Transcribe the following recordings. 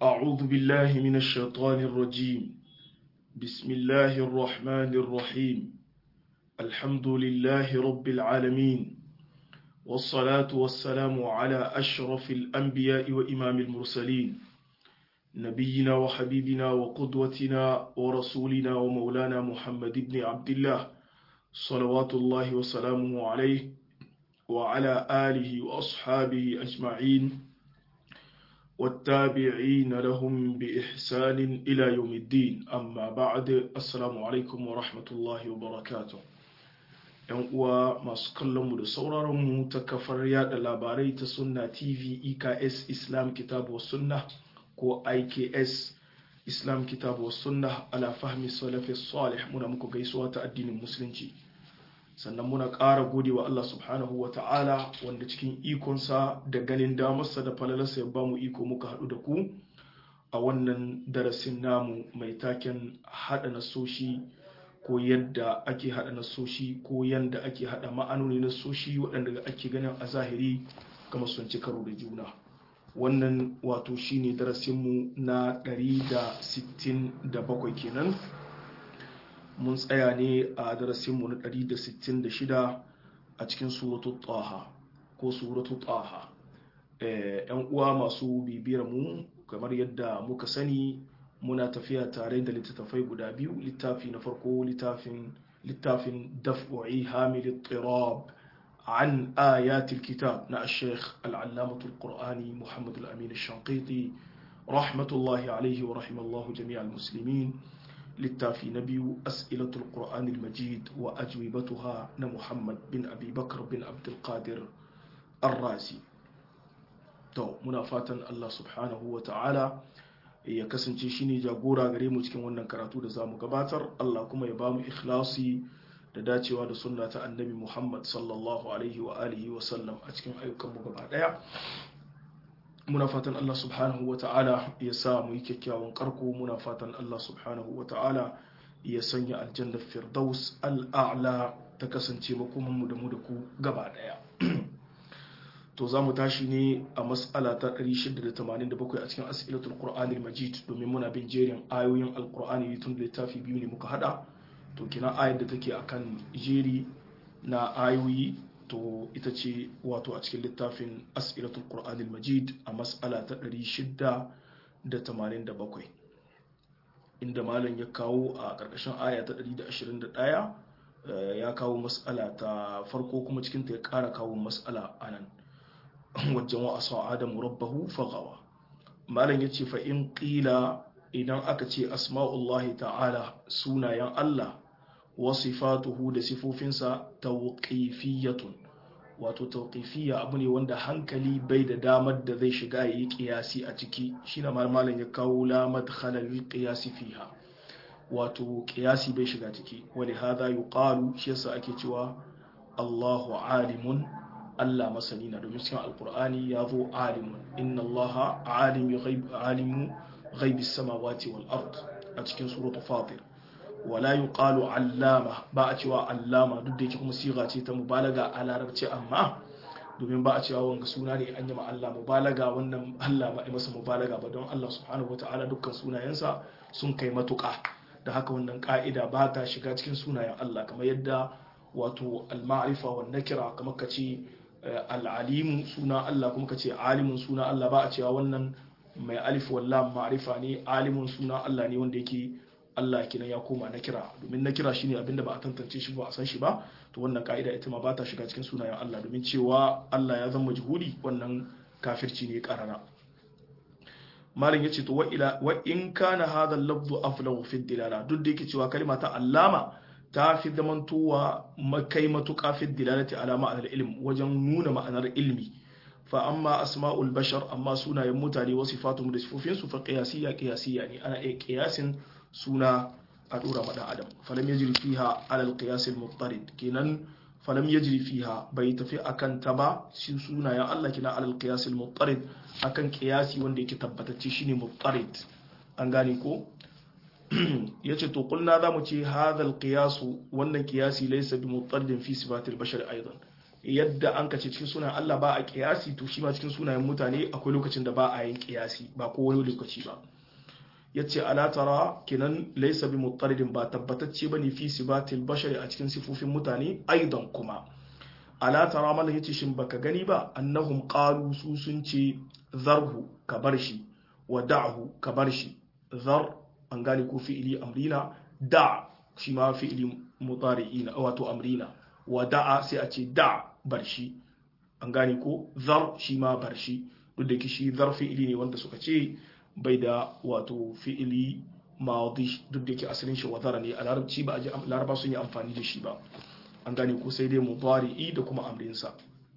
أعوذ بالله من الشيطان الرجيم بسم الله الرحمن الرحيم الحمد لله رب العالمين والصلاة والسلام على أشرف الأنبياء وإمام المرسلين نبينا وحبيبنا وقدوتنا ورسولنا ومولانا محمد بن عبد الله صلوات الله وسلامه عليه وعلى آله وأصحابه أجمعين والتابعين لهم بإحسان إلى يوم الدين أما بعد السلام عليكم ورحمة الله وبركاته ‘yan uwa masu kallonmu da sauraronmu ta kafar yada labarai ta sunna tv eks islam kitabu sunna ko iks islam kitabu sunna ala fahmi salafi salih muna muku gaisuwa ta addinin musulunci sannan muna ƙara gode wa Allah subhanahu wa ta'ala wanda cikin ikonsa da ganin damarsa da falalarsa ya bamu iko muka haɗu da ku a wannan darasin namu mai taken haɗa nasoshi ko yadda ake haɗa nasoshi ko yadda ake haɗa ma'anoni nasoshi waɗanda ake ganin a zahiri kama sun ci karo da juna wannan wato shine darasinmu na 167 kenan mun tsaya ne a darasinmu na 166 a cikin suratu taha ko suratu taha yan uwa masu bibiyar mu kamar yadda muka sani muna tafiya tare da littattafai guda biyu littafi na farko littafin littafin daf'i hamil tirab عن آيات الكتاب نا الشيخ العلامة القرآني محمد الأمين الشنقيطي رحمة الله عليه ورحم الله جميع المسلمين littafi na biyu as'ilatul qur'anil majid wa ajwibatuha na muhammad bin abi bakar bin abdulkadir arrazi to muna fatan allah subhanahu wa ta'ala ya kasance shine jagora gare mu cikin wannan karatu da zamu gabatar allah kuma ya bamu ikhlasi da dacewa da sunna ta annabi muhammad sallallahu alaihi wa alihi wa sallam a cikin ayyukanmu gaba daya muna fatan Allah subhanahu wa ta'ala ya sa mu yi kyakkyawan karko muna fatan Allah subhanahu wa ta'ala ya sanya aljannar firdaus al'a'la ta kasance makomanmu da mu da ku gaba daya to za mu tashi ne a mas'ala ta 687 a cikin as'ilatul qur'anil majid domin muna bin jerin ayoyin alqur'ani tun littafi biyu ne muka hada to kina ayar da take akan jeri na ayoyi to ita ce wato a cikin littafin as'ilatul qur'anil majid a mas'ala ta 687 inda malam ya kawo a ƙarƙashin aya ta 121 ya kawo mas'ala ta farko kuma cikin ta ya ƙara kawo mas'ala anan wajen wa asa adamu rabbahu fagawa malam ya ce fa in ƙila idan aka ce asma'ullahi ta'ala sunayen Allah wasifatuhu da sifofinsa tawqifiyatun wato tawqifiyya abu ne wanda hankali bai da damar da zai shiga yayi qiyasi a ciki shine malam ya kawo la madkhala lil qiyasi fiha wato qiyasi bai shiga ciki wali hadha yuqalu shi yasa ake cewa Allahu alimun Allah masani na domin cikin alqur'ani ya zo alimun inna Allaha alimu ghaib alimu ghaibis samawati wal ard a cikin suratul fatir wala yuqalu allama ba a cewa allama duk da yake kuma siga ce ta mubalaga a larabci amma domin ba a cewa wanga suna ne an yi ma Allah mubalaga wannan Allah ba a masa mubalaga ba don Allah subhanahu wataala dukkan sunayensa sun kai matuƙa da haka wannan ka'ida ba ta shiga cikin sunayen Allah kamar yadda wato al-ma'rifa wa nakira kamar ka ce al-alimu suna Allah kuma ka ce alimun suna Allah ba a cewa wannan mai alif wallam ma'rifa ne alimun suna Allah ne wanda yake Allah kenan ya koma na kira domin na kira shine abinda ba a tantance shi ba a san shi ba to wannan ka'ida ita ma ba ta shiga cikin sunayen Allah domin cewa Allah ya zama juhudi wannan kafirci ne karara malam yace to wa ila wa in kana hadha al-lafzu aflahu fi dilala duk da yake cewa kalma ta allama ta fi zamantowa makai matuƙa fi dilalati ala ma'anar ilm wajen nuna ma'anar ilmi fa amma asma'ul bashar amma sunayen mutane wasu fatu da sifofinsu fa qiyasiyya qiyasiyya ne ana iya qiyasin suna a dora maɗan adam falam ya jiri fiha alal qiyasil muttarid kenan falam ya jiri fiha bai tafi akan ta ba shi sunayen Allah kina alal qiyasil muttarid akan qiyasi wanda yake tabbatacce shine muttarid an gane ko yace to kulna zamu ce hadha al qiyas wannan qiyasi laysa bi muttaridin fi sifatil bashar aidan yadda an kace cikin sunayen Allah ba a kiyasi to shi ma cikin sunayen mutane akwai lokacin da ba a yin kiyasi ba ko wani lokaci ba yace ala tara kinan laysa bi muttaridin ba tabbatacce bane fi sibatil bashari a cikin sifofin mutane aidan kuma ala tara mallan yace shin baka gani ba annahum qalu su sun ce zarhu ka bar shi wa da'hu ka bar shi zar an gane ko fi'ili amrina da shi ma fi'ili mudari'ina wato amrina wa da'a sai a ce da bar shi an gane ko zar shi ma bar shi duk da shi zar fi'ili ne wanda suka ce bai da wato fi'ili madi duk da ke asalin shi wazara ne a larabci ba a ji laraba sun yi amfani da shi ba an gane ko sai dai mudari'i da kuma amrinsa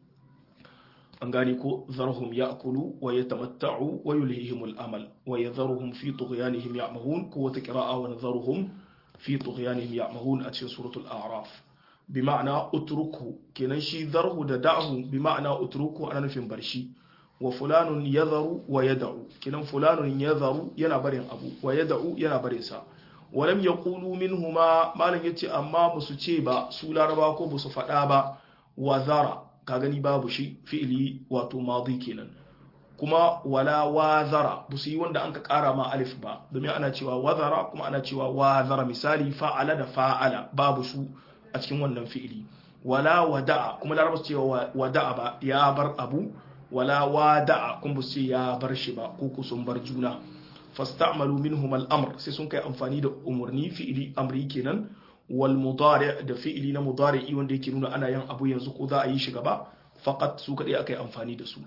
an gane ko zarhum ya'kulu wa yatamatta'u wa yulhihimul amal wa yadharuhum fi tughyanihim ya'mahun ko wata qira'a wa nadharuhum fi tughyanihim ya'mahun a cikin suratul a'raf bi ma'ana utruku kenan shi zarhu da da'hu bi ma'ana utruku ana nufin barshi wa fulanun yadharu wa yad'u kenan fulanun yadharu yana barin abu wa yad'u yana barin sa walam yaqulu minhuma malan yace amma basu ce ba su laraba ko basu faɗa ba wa zara ka gani babu shi fi'ili wato madi kenan kuma wala wazara ba su yi wanda an ka kara ma alif ba domin ana cewa wazara kuma ana cewa wazara misali fa'ala da fa'ala babu su a cikin wannan fi'ili wala wada'a kuma laraba su cewa wada'a ba ya bar abu wala wada'a kuma su ce ya bar shi ba ko ku sun bar juna fasta'malu minhum al-amr sai sun kai amfani da umurni fi'ili amri kenan wal mudari da fi'ili na mudari'i wanda yake nuna ana yin abu yanzu ko za a yi shi gaba faqat su kadai aka yi amfani da su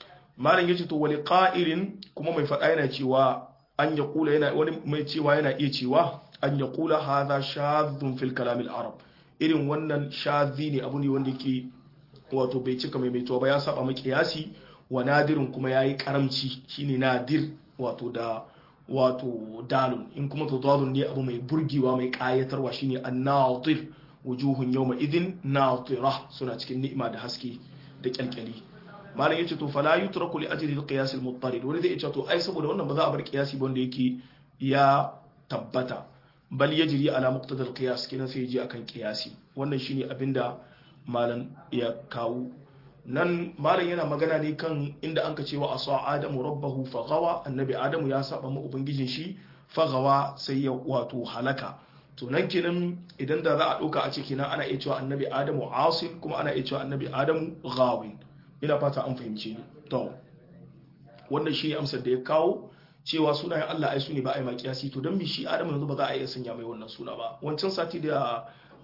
malam yace to wali qa'ilin kuma mai fada yana cewa an ya kula yana wani mai cewa yana iya cewa an ya kula hadha shadhun fil kalam al arab irin wannan shadhi ne abu ne wanda yake wato bai cika mai maituwa ba ya saba ma qiyasi wa nadirun kuma yayi karamci shine nadir wato da wato dalun in kuma tadadun ne abu mai burgewa mai kayatarwa shine an-natir wujuhun yawma idhin natira suna cikin ni'ima da haske da kyalkyali malam yace to fala yutraku li ajli al-qiyas al-muttarid wani zai ce to ai saboda wannan ba za a bar qiyasi ba wanda yake ya tabbata bal yajri ala muqtada al-qiyas kenan sai ji akan qiyasi wannan shine abinda malam ya kawo nan malam yana magana ne kan inda an ka cewa asa adamu rabbahu faghawa annabi adamu ya saba ma ubangijin shi faghawa sai ya wato halaka to nan kenan idan da za a ɗauka a ce kenan ana iya cewa annabi adamu asin kuma ana iya cewa annabi adamu ghawin ina fata an fahimce ni to wannan shi amsar da ya kawo cewa sunayen Allah ai su ne ba a yi makiyasi to don mi shi adamu yanzu ba za a iya sanya mai wannan suna ba wancan sati da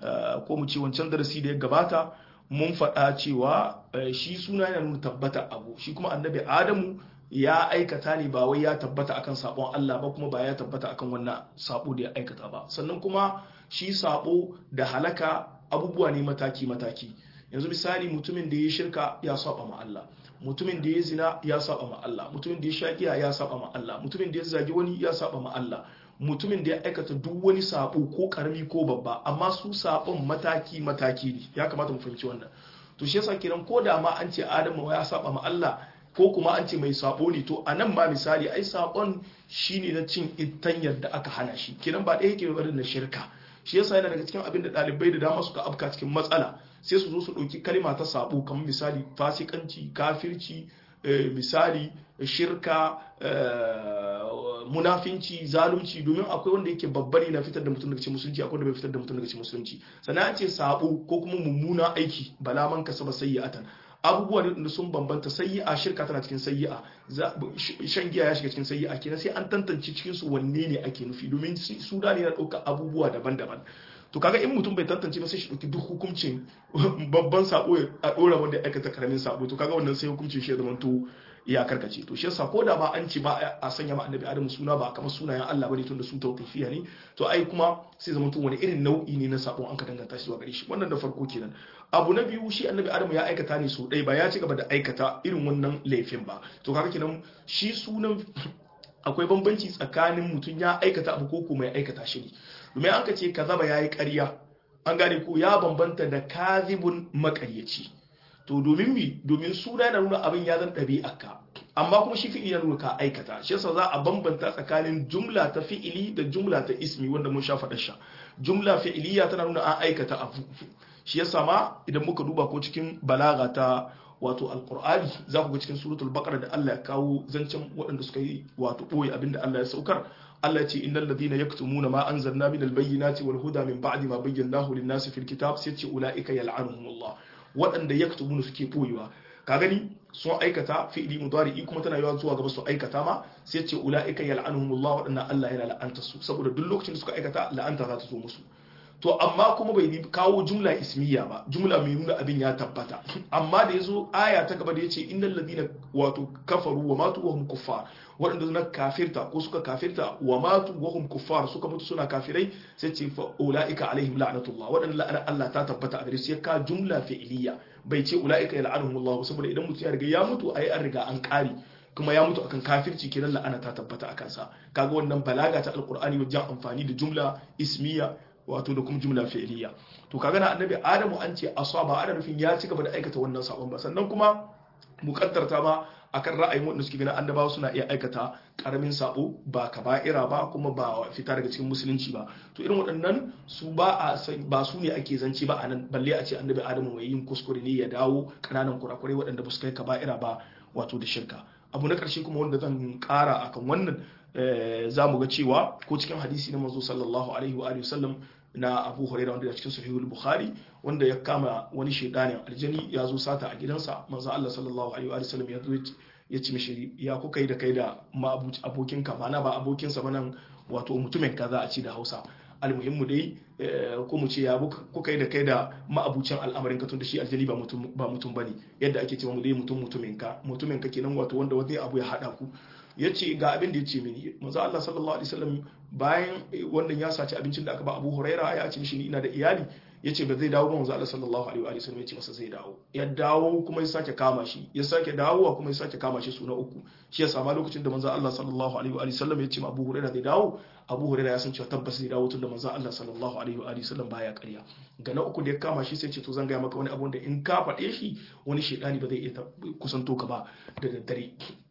ko mu ce wancan darasi da ya gabata mun faɗa cewa shi suna yana nuna tabbata abu shi kuma annabi adamu ya aikata ne ba wai ya tabbata akan sabon Allah ba kuma ba ya tabbata akan wannan sabo da ya aikata ba sannan kuma shi sabo da halaka abubuwa ne mataki mataki yanzu misali mutumin da ya shirka ya saba ma Allah mutumin da ya zina ya saba ma Allah mutumin da ya sha giya ya saba ma Allah mutumin da ya zagi wani ya saba ma Allah mutumin da ya aikata duk wani sabo ko karami ko babba amma su sabon mataki mataki ne ya kamata mu fahimci wannan to shi yasa kiran ko da ma an ce Adamu ya saba ma Allah ko kuma an ce mai sabo ne to anan ma misali ai sabon shine na cin itanyar da aka hana shi kiran ba ɗaya yake barin na shirka shi yasa yana daga cikin abin da ɗalibai da dama suka afka cikin matsala sai su zo su ɗauki kalma ta sabo kamar misali fasikanci kafirci misali shirka munafinci zalunci domin akwai wanda yake babbari na fitar da mutum daga cikin musulunci akwai wanda bai fitar da mutum daga cikin musulunci sannan an ce sabo ko kuma mummuna aiki bala man kasaba sayyi'atan abubuwa da sun bambanta sayyi'a shirka tana cikin sayyi'a shan giya ya shiga cikin sayyi'a kenan sai an tantance cikin su wanne ne ake nufi domin su da ne na ɗauka abubuwa daban-daban to kaga in mutum bai tantance ba sai shi ɗauki duk hukuncin babban sabo a ɗora wanda ya aikata karamin sabo to kaga wannan sai hukuncin shi ya zama to ya karkace to shi yasa ko da ba an ce ba a sanya ma annabi adamu suna ba kamar sunayen Allah bane tun da su tawqifiya ne to ai kuma sai zama to wani irin nau'i ne na sabo an ka danganta shi zuwa gare shi wannan da farko kenan abu na biyu shi annabi adamu ya aikata ne so ɗaya ba ya ci gaba da aikata irin wannan laifin ba to kaga kenan shi sunan akwai bambanci tsakanin mutum ya aikata abu ko kuma ya aikata shi ne domin an ka ce kazaba yayi ƙarya an gane ko ya bambanta da kazibun makaryaci to domin mi domin suna yana nuna abin ya zan ɗabi'arka amma kuma shi fi'ili ya nuna ka aikata shi yasa za a bambanta tsakanin jumla ta fi'ili da jumla ta ismi wanda mun sha faɗa sha jumla fi'iliya tana nuna an aikata abu shi yasa ma idan muka duba ko cikin balaga ta wato alqur'ani za ku ga cikin suratul baqara da Allah ya kawo zancen waɗanda suka yi wato boye abinda Allah ya saukar Allah ya ce innal ladina yaktumuna ma anzalna minal bayyinati wal huda min ba'di ma bayyanahu lin-nasi fil kitab sai ce ulaika yal'anuhumullah waɗanda yaktumuna suke boyewa ka gani sun aikata fi'li mudari'i kuma tana yawa zuwa gaba su aikata ma sai ce ulaika yal'anuhumullah waɗannan Allah yana la'anta su saboda duk lokacin da suka aikata la'anta za ta zo musu to amma kuma bai kawo jumla ismiya ba jumla mai nuna abin ya tabbata amma da yazo aya ta gaba da yace innal ladina wato kafaru wa matu wa hum kuffar waɗanda suna kafirta ko suka kafirta wa matu wa hum kuffar suka mutu suna kafirai sai ce fa ulaika alaihim la'natullah waɗanda la'ana Allah ta tabbata a gare su ya ka jumla fi'liya bai ce ulaika yal'anuhumullah saboda idan mutum ya riga ya mutu ai an riga an kare kuma ya mutu akan kafirci kenan la'ana ta tabbata akan sa kaga wannan balaga ta alqur'ani wajen amfani da jumla ismiya wato da kuma jumla fi'liya to kaga na annabi adamu an ce asaba ana nufin ya ci gaba da aikata wannan sabon ba sannan kuma mukaddarta ma akan ra'ayin wanda suke ganin annabawa suna iya aikata karamin sabo ba kaba'ira ba kuma ba fita daga cikin musulunci ba to irin waɗannan su ba a ba su ne ake zance ba anan balle a ce annabi adamu mai yin kuskure ne ya dawo kananan kurakurai waɗanda ba su kai kaba'ira ba wato da shirka abu na ƙarshe kuma wanda zan ƙara akan wannan za mu ga cewa ko cikin hadisi na manzo sallallahu alaihi wa sallam na abu huraira wanda cikin sahihul bukhari wanda ya kama wani shedanin aljani ya zo sata a gidansa manzo Allah sallallahu alaihi wa sallam ya zo ya ci mishi ya kuka yi da kai da abokin ka mana ba abokin sa nan wato mutumin ka za a ci da Hausa almuhimmu dai ko mu ce ya kuka yi da kai da ma'abucin al'amarin ka tun da shi aljani ba mutum ba mutum bane yadda ake cewa mu dai mutum mutumin ka mutumin ka kenan wato wanda wani abu ya hada ku ya ce ga abin da ya ce mini manzo Allah sallallahu alaihi wasallam bayan wannan ya saci abincin da aka ba Abu Huraira ya ce mishi ina da iyali ya ce ba zai dawo ba manzo Allah sallallahu alaihi wasallam ya ce masa zai dawo ya dawo kuma ya sake kama shi ya sake dawowa kuma ya sake kama shi suna uku shi ya sama lokacin da manzo Allah sallallahu alaihi wasallam ya ce ma Abu Huraira zai dawo Abu Huraira ya san cewa tabbas zai dawo tunda manzo Allah sallallahu alaihi wasallam baya ƙarya ga na uku da ya kama shi sai ce to zan ga maka wani abu da in ka faɗe shi wani shedani ba zai iya kusanto ka ba da daddare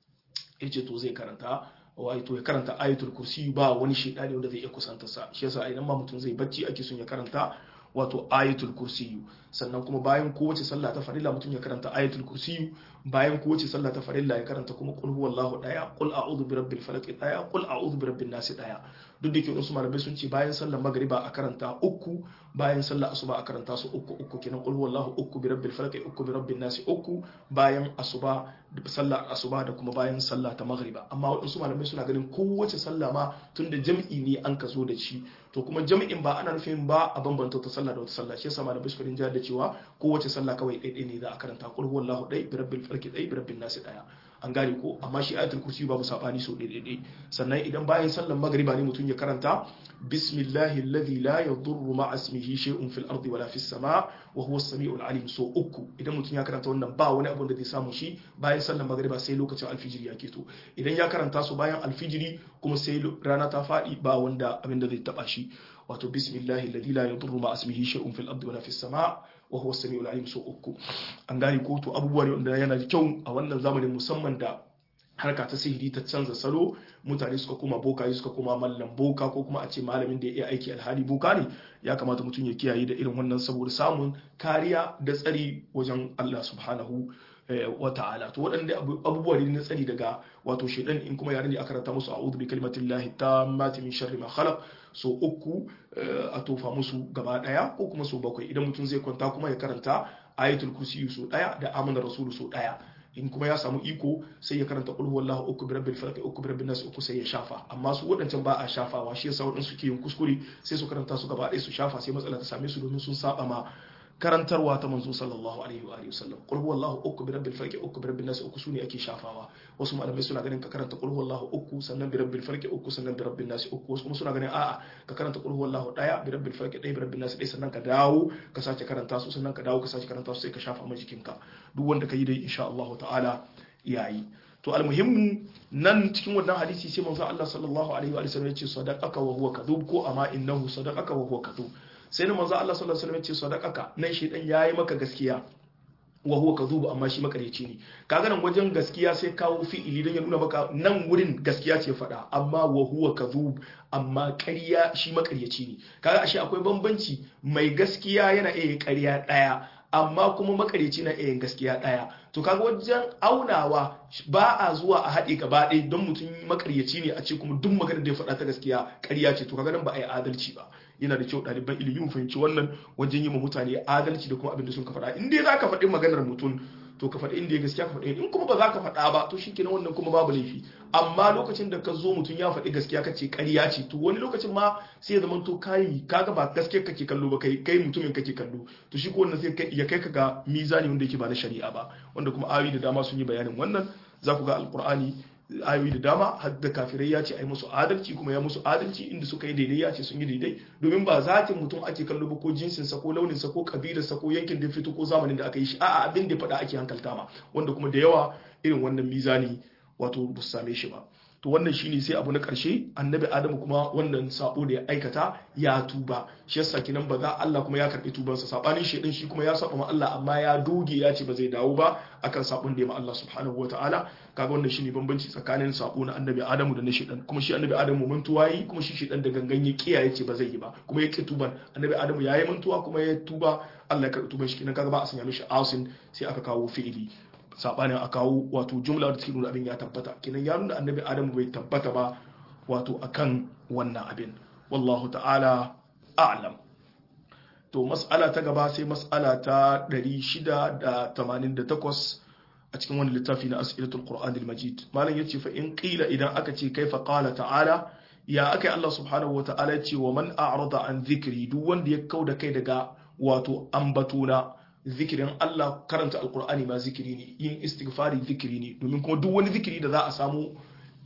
ya ce to zai karanta wato ya karanta ayatul kursi ba wani shedani wanda zai iya kusanta sa shi yasa idan ma mutum zai bacci ake son ya karanta wato ayatul kursi sannan kuma bayan kowace sallah ta farilla mutum ya karanta ayatul kursi bayan kowace sallah ta farilla ya karanta kuma qul huwallahu daya qul a'udhu birabbil falaq daya qul a'udhu birabbin nas daya duk da ke wasu malamai sun ce bayan sallar magriba a karanta uku bayan sallar asuba a karanta su uku uku kenan qul huwallahu uku birabbil falaq uku birabbin nas uku bayan asuba sallar asuba da kuma bayan sallah ta magriba amma waɗansu malamai suna ganin kowace sallah ma tunda jam'i ne an ka zo da shi to kuma jam'in ba ana nufin ba a bambanta wata sallah da wata sallah shi yasa malamai suka rinja da cewa kowace sallah kawai ɗaya ne za a karanta qul huwallahu ɗaya birabbil falaq ɗaya birabbin nas ɗaya an gane ko amma shi ayatul kursi babu sabani so ɗaya sannan idan bayan sallar magriba ne mutum ya karanta bismillahi alladhi la yadurru ma'a ismihi shay'un fil ardi wala fis sama wa huwa as-sami'ul alim so uku idan mutum ya karanta wannan ba wani abu da zai samu shi bayan sallar magriba sai lokacin alfijiri ya keto idan ya karanta su bayan alfijiri kuma sai rana ta faɗi ba wanda abin da zai taba shi wato bismillahi alladhi la yadurru ma'a ismihi shay'un fil ardi wala fis sama wa huwa as-sami'ul alim so uku an gane ko to abubuwa ne wanda yana da kyau a wannan zamanin musamman da harka ta sihiri ta canza salo mutane suka koma boka suka koma mallam boka ko kuma a ce malamin da ya iya aiki alhali boka ne ya kamata mutum ya kiyaye da irin wannan saboda samun kariya da tsari wajen Allah subhanahu wa ta'ala to waɗanda abubuwa ne na tsari daga wato shaidan in kuma yare ne aka ranta musu a'udhu bi kalimatillahi tammati min sharri ma khalaq so uku a tofa musu gaba daya ko kuma so bakwai idan mutum zai kwanta kuma ya karanta ayatul kursi so daya da amana rasulu so daya in kuma ya samu iko sai ya karanta qul huwallahu uku bi rabbil falaq uku bi rabbin nas uku sai ya shafa amma su wadancan ba a shafawa shi yasa wadansu suke yin kuskure sai su karanta su gaba ɗaya su shafa sai matsala ta same su domin sun saba ma karantarwa ta manzo sallallahu alaihi wa sallam qul huwallahu uku bi rabbil falaq uku bi rabbin nas uku sune ake shafawa wasu malamai suna ganin ka karanta qul huwallahu uku sannan bi rabbil falaq uku sannan bi rabbin nas uku wasu kuma suna ganin a'a ka karanta qul huwallahu daya bi rabbil falaq daya bi rabbin nas daya sannan ka dawo ka sace karanta su sannan ka dawo ka sace karanta su sai ka shafa ma jikinka duk wanda ka yi dai insha Allah ta'ala yayi to almuhimmu nan cikin wannan hadisi sai manzo Allah sallallahu alaihi wa sallam ya ce sadaqaka wa huwa kadhub ko amma innahu sadaqaka wa huwa kadhub sai na manzo Allah sallallahu alaihi wasallam ya ce sadaqaka nan shi dan yayi maka gaskiya wa huwa kadhub amma shi makaryaci ne kaga nan wajen gaskiya sai kawo fi'ili don ya nuna maka nan wurin gaskiya ce faɗa amma wa huwa kadhub amma ƙarya shi makaryaci ne kaga ashe akwai bambanci mai gaskiya yana iya ƙarya ɗaya amma kuma makaryaci na iya gaskiya ɗaya to kaga wajen aunawa ba a zuwa a haɗe gaba ɗaya don mutum makaryaci ne a ce kuma duk magana da ya faɗa ta gaskiya ƙarya ce to kaga nan ba a yi adalci ba yana da kyau ɗaliban ilimi mu fahimci wannan wajen yi ma mutane adalci da kuma abin da sun ka faɗa in dai za ka faɗi maganar mutum to ka faɗi inda ya gaskiya ka faɗi in kuma ba za ka faɗa ba to shikenan wannan kuma babu laifi amma lokacin da ka zo mutum ya faɗi gaskiya ka ce ƙarya ce to wani lokacin ma sai ya zama to kai kaga ba gaskiya kake kallo ba kai kai mutumin kake kallo to shi ko wannan sai ya kai ka ga mizani wanda yake ba na shari'a ba wanda kuma ayoyi da dama sun yi bayanin wannan za ku ga alqur'ani ayoyi da dama har da kafirai ya ce ai musu adalci kuma ya musu adalci inda suka yi daidai ya ce sun yi daidai domin ba zatin mutum ake kallo ba ko jinsinsa ko launinsa ko kabilarsa ko yankin da fito ko zamanin da aka yi shi a'a abin da faɗa ake hankalta ma wanda kuma da yawa irin wannan mizani wato ba su same shi ba to wannan shine sai abu na karshe annabi adamu kuma wannan sabo da ya aikata ya tuba shi yasa kinan ba za Allah kuma ya karbi tubansa sabanin shedan shi kuma ya saba ma Allah amma ya doge ya ce ba zai dawo ba akan sabon da ya ma Allah subhanahu wataala kaga wannan shine bambanci tsakanin sabo na annabi adamu da na shedan kuma shi annabi adamu mantuwa yi kuma shi shedan da gangan ya kiya ya ce ba zai yi ba kuma ya ki tuban annabi adamu ya yi mantuwa kuma ya tuba Allah ya karbi tuban shi kinan kaga ba a sanya mishi asin sai aka kawo fi'ili sabanin a kawo wato jumla da take nuna abin ya tabbata kenan ya nuna annabi adamu bai tabbata ba wato akan wannan abin wallahu ta'ala a'lam to mas'ala ta gaba sai mas'ala ta 688 a cikin wani littafi na as'ilatul qur'an al-majid malam yace fa in qila idan aka ce kaifa qala ta'ala ya akai Allah subhanahu wa ta'ala yace wa man a'rada an dhikri duk wanda ya kauda kai daga wato ambatuna zikirin Allah karanta alkur'ani ma zikiri ne yin istighfari zikiri ne domin kuma duk wani zikiri da za a samu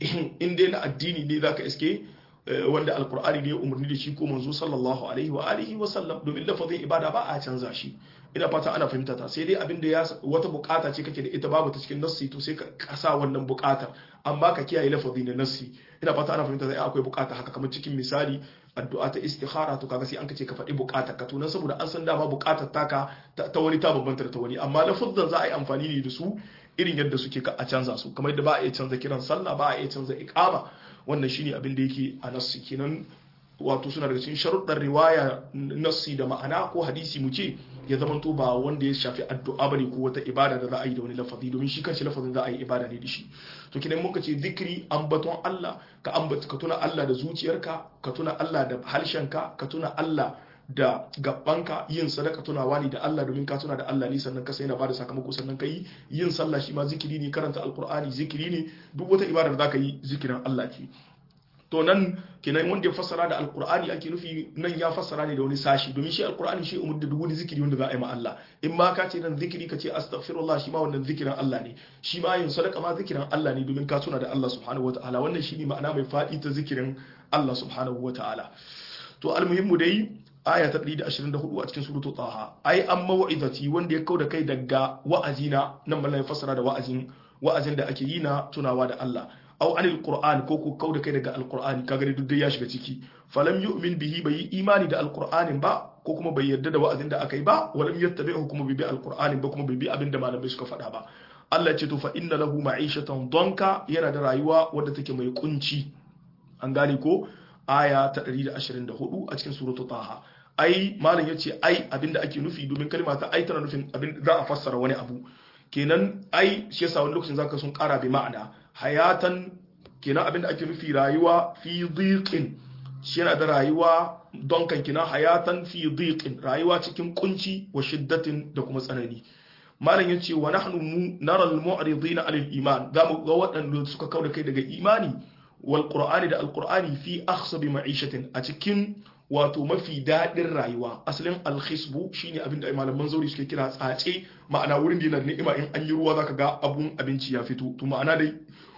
in dai na addini ne zaka iske wanda alkur'ani ne umarni da shi ko manzo sallallahu alaihi wa alihi wa sallam domin lafazin ibada ba a canza shi ina fata ana fahimta ta sai dai abin da ya wata bukata ce kake da ita babu ta cikin nassi to sai ka kasa wannan bukatar amma ka kiyaye lafazi na nassi ina fata ana fahimta sai akwai bukata haka kamar cikin misali addu'a ta istikhara to kaga sai an kace ka faɗi bukatar ka to nan saboda an san dama bukatar taka ta wani ta bambanta da ta wani amma lafazan za a yi amfani ne da su irin yadda suke ka a canza su kamar yadda ba a iya canza kiran sallah ba a iya canza iqama wannan shine abin da yake a nassi kenan wato suna daga cikin sharuɗar riwaya nassi da ma'ana ko hadisi mu ce ya zamanto ba wanda ya shafi addu'a bane ko wata ibada da za a yi da wani lafazi domin shi kanshi lafazin za a yi ibada ne da shi to kinan muka ce zikiri ambaton Allah ka ambata ka tuna Allah da zuciyarka ka tuna Allah da harshenka ka tuna Allah da gabbanka yin sadaka tunawa ne da Allah domin ka tuna da Allah ne sannan ka sai na bada sakamako sannan ka yi yin sallah shi ma zikiri ne karanta alkur'ani zikiri ne duk wata ibada da zaka yi zikirin Allah ce to nan kenan wanda ya fassara da alkur'ani ake nufi nan ya fassara ne da wani sashi domin shi alkur'ani shi umar da duk wani zikiri wanda za a yi ma Allah in ma ka ce nan zikiri ka ce astaghfirullah shi ma wannan zikirin Allah ne shi ma yin sadaka ma zikirin Allah ne domin ka tuna da Allah subhanahu wataala wannan shi ne ma'ana mai faɗi ta zikirin Allah subhanahu wataala to almuhimmu dai aya ta 124 a cikin suratul taha ai an mau'izati wanda ya kauda kai daga wa'azina nan mallan ya fassara da wa'azin wa'azin da ake yi na tunawa da Allah aw anil qur'an ko ko kauda kai daga alqur'ani kaga dai duk ya shiga ciki falam yu'min bihi bai imani da alqur'anin ba ko kuma bai yarda da wa'azin da aka yi ba walam yattabi'u kuma bai bi alqur'anin ba kuma bai bi abin da malamai suka faɗa ba Allah ce to fa inna lahu ma'ishatan donka yana da rayuwa wadda take mai kunci an gane ko aya ta 124 a cikin suratul taha ai malam yace ai abinda ake nufi domin kalma ta ai tana nufin abin za a fassara wani abu kenan ai shi yasa wani lokacin zaka sun kara bi ma'ana hayatan kenan abinda ake nufi rayuwa fi dhiqin shi yana da rayuwa don kan kenan hayatan fi dhiqin rayuwa cikin kunci wa shiddatin da kuma tsanani malam yace wa nahnu mu nara al mu'ridina alil iman zamu ga waɗanda suka kauda kai daga imani wal qur'ani da al qur'ani fi akhsabi ma'ishatin a cikin wato mafi daɗin rayuwa asalin alhisbu shine abin da malaman zauri suke kira tsace ma'ana wurin da yana da ni'ima in an yi ruwa zaka ga abun abinci ya fito to ma'ana dai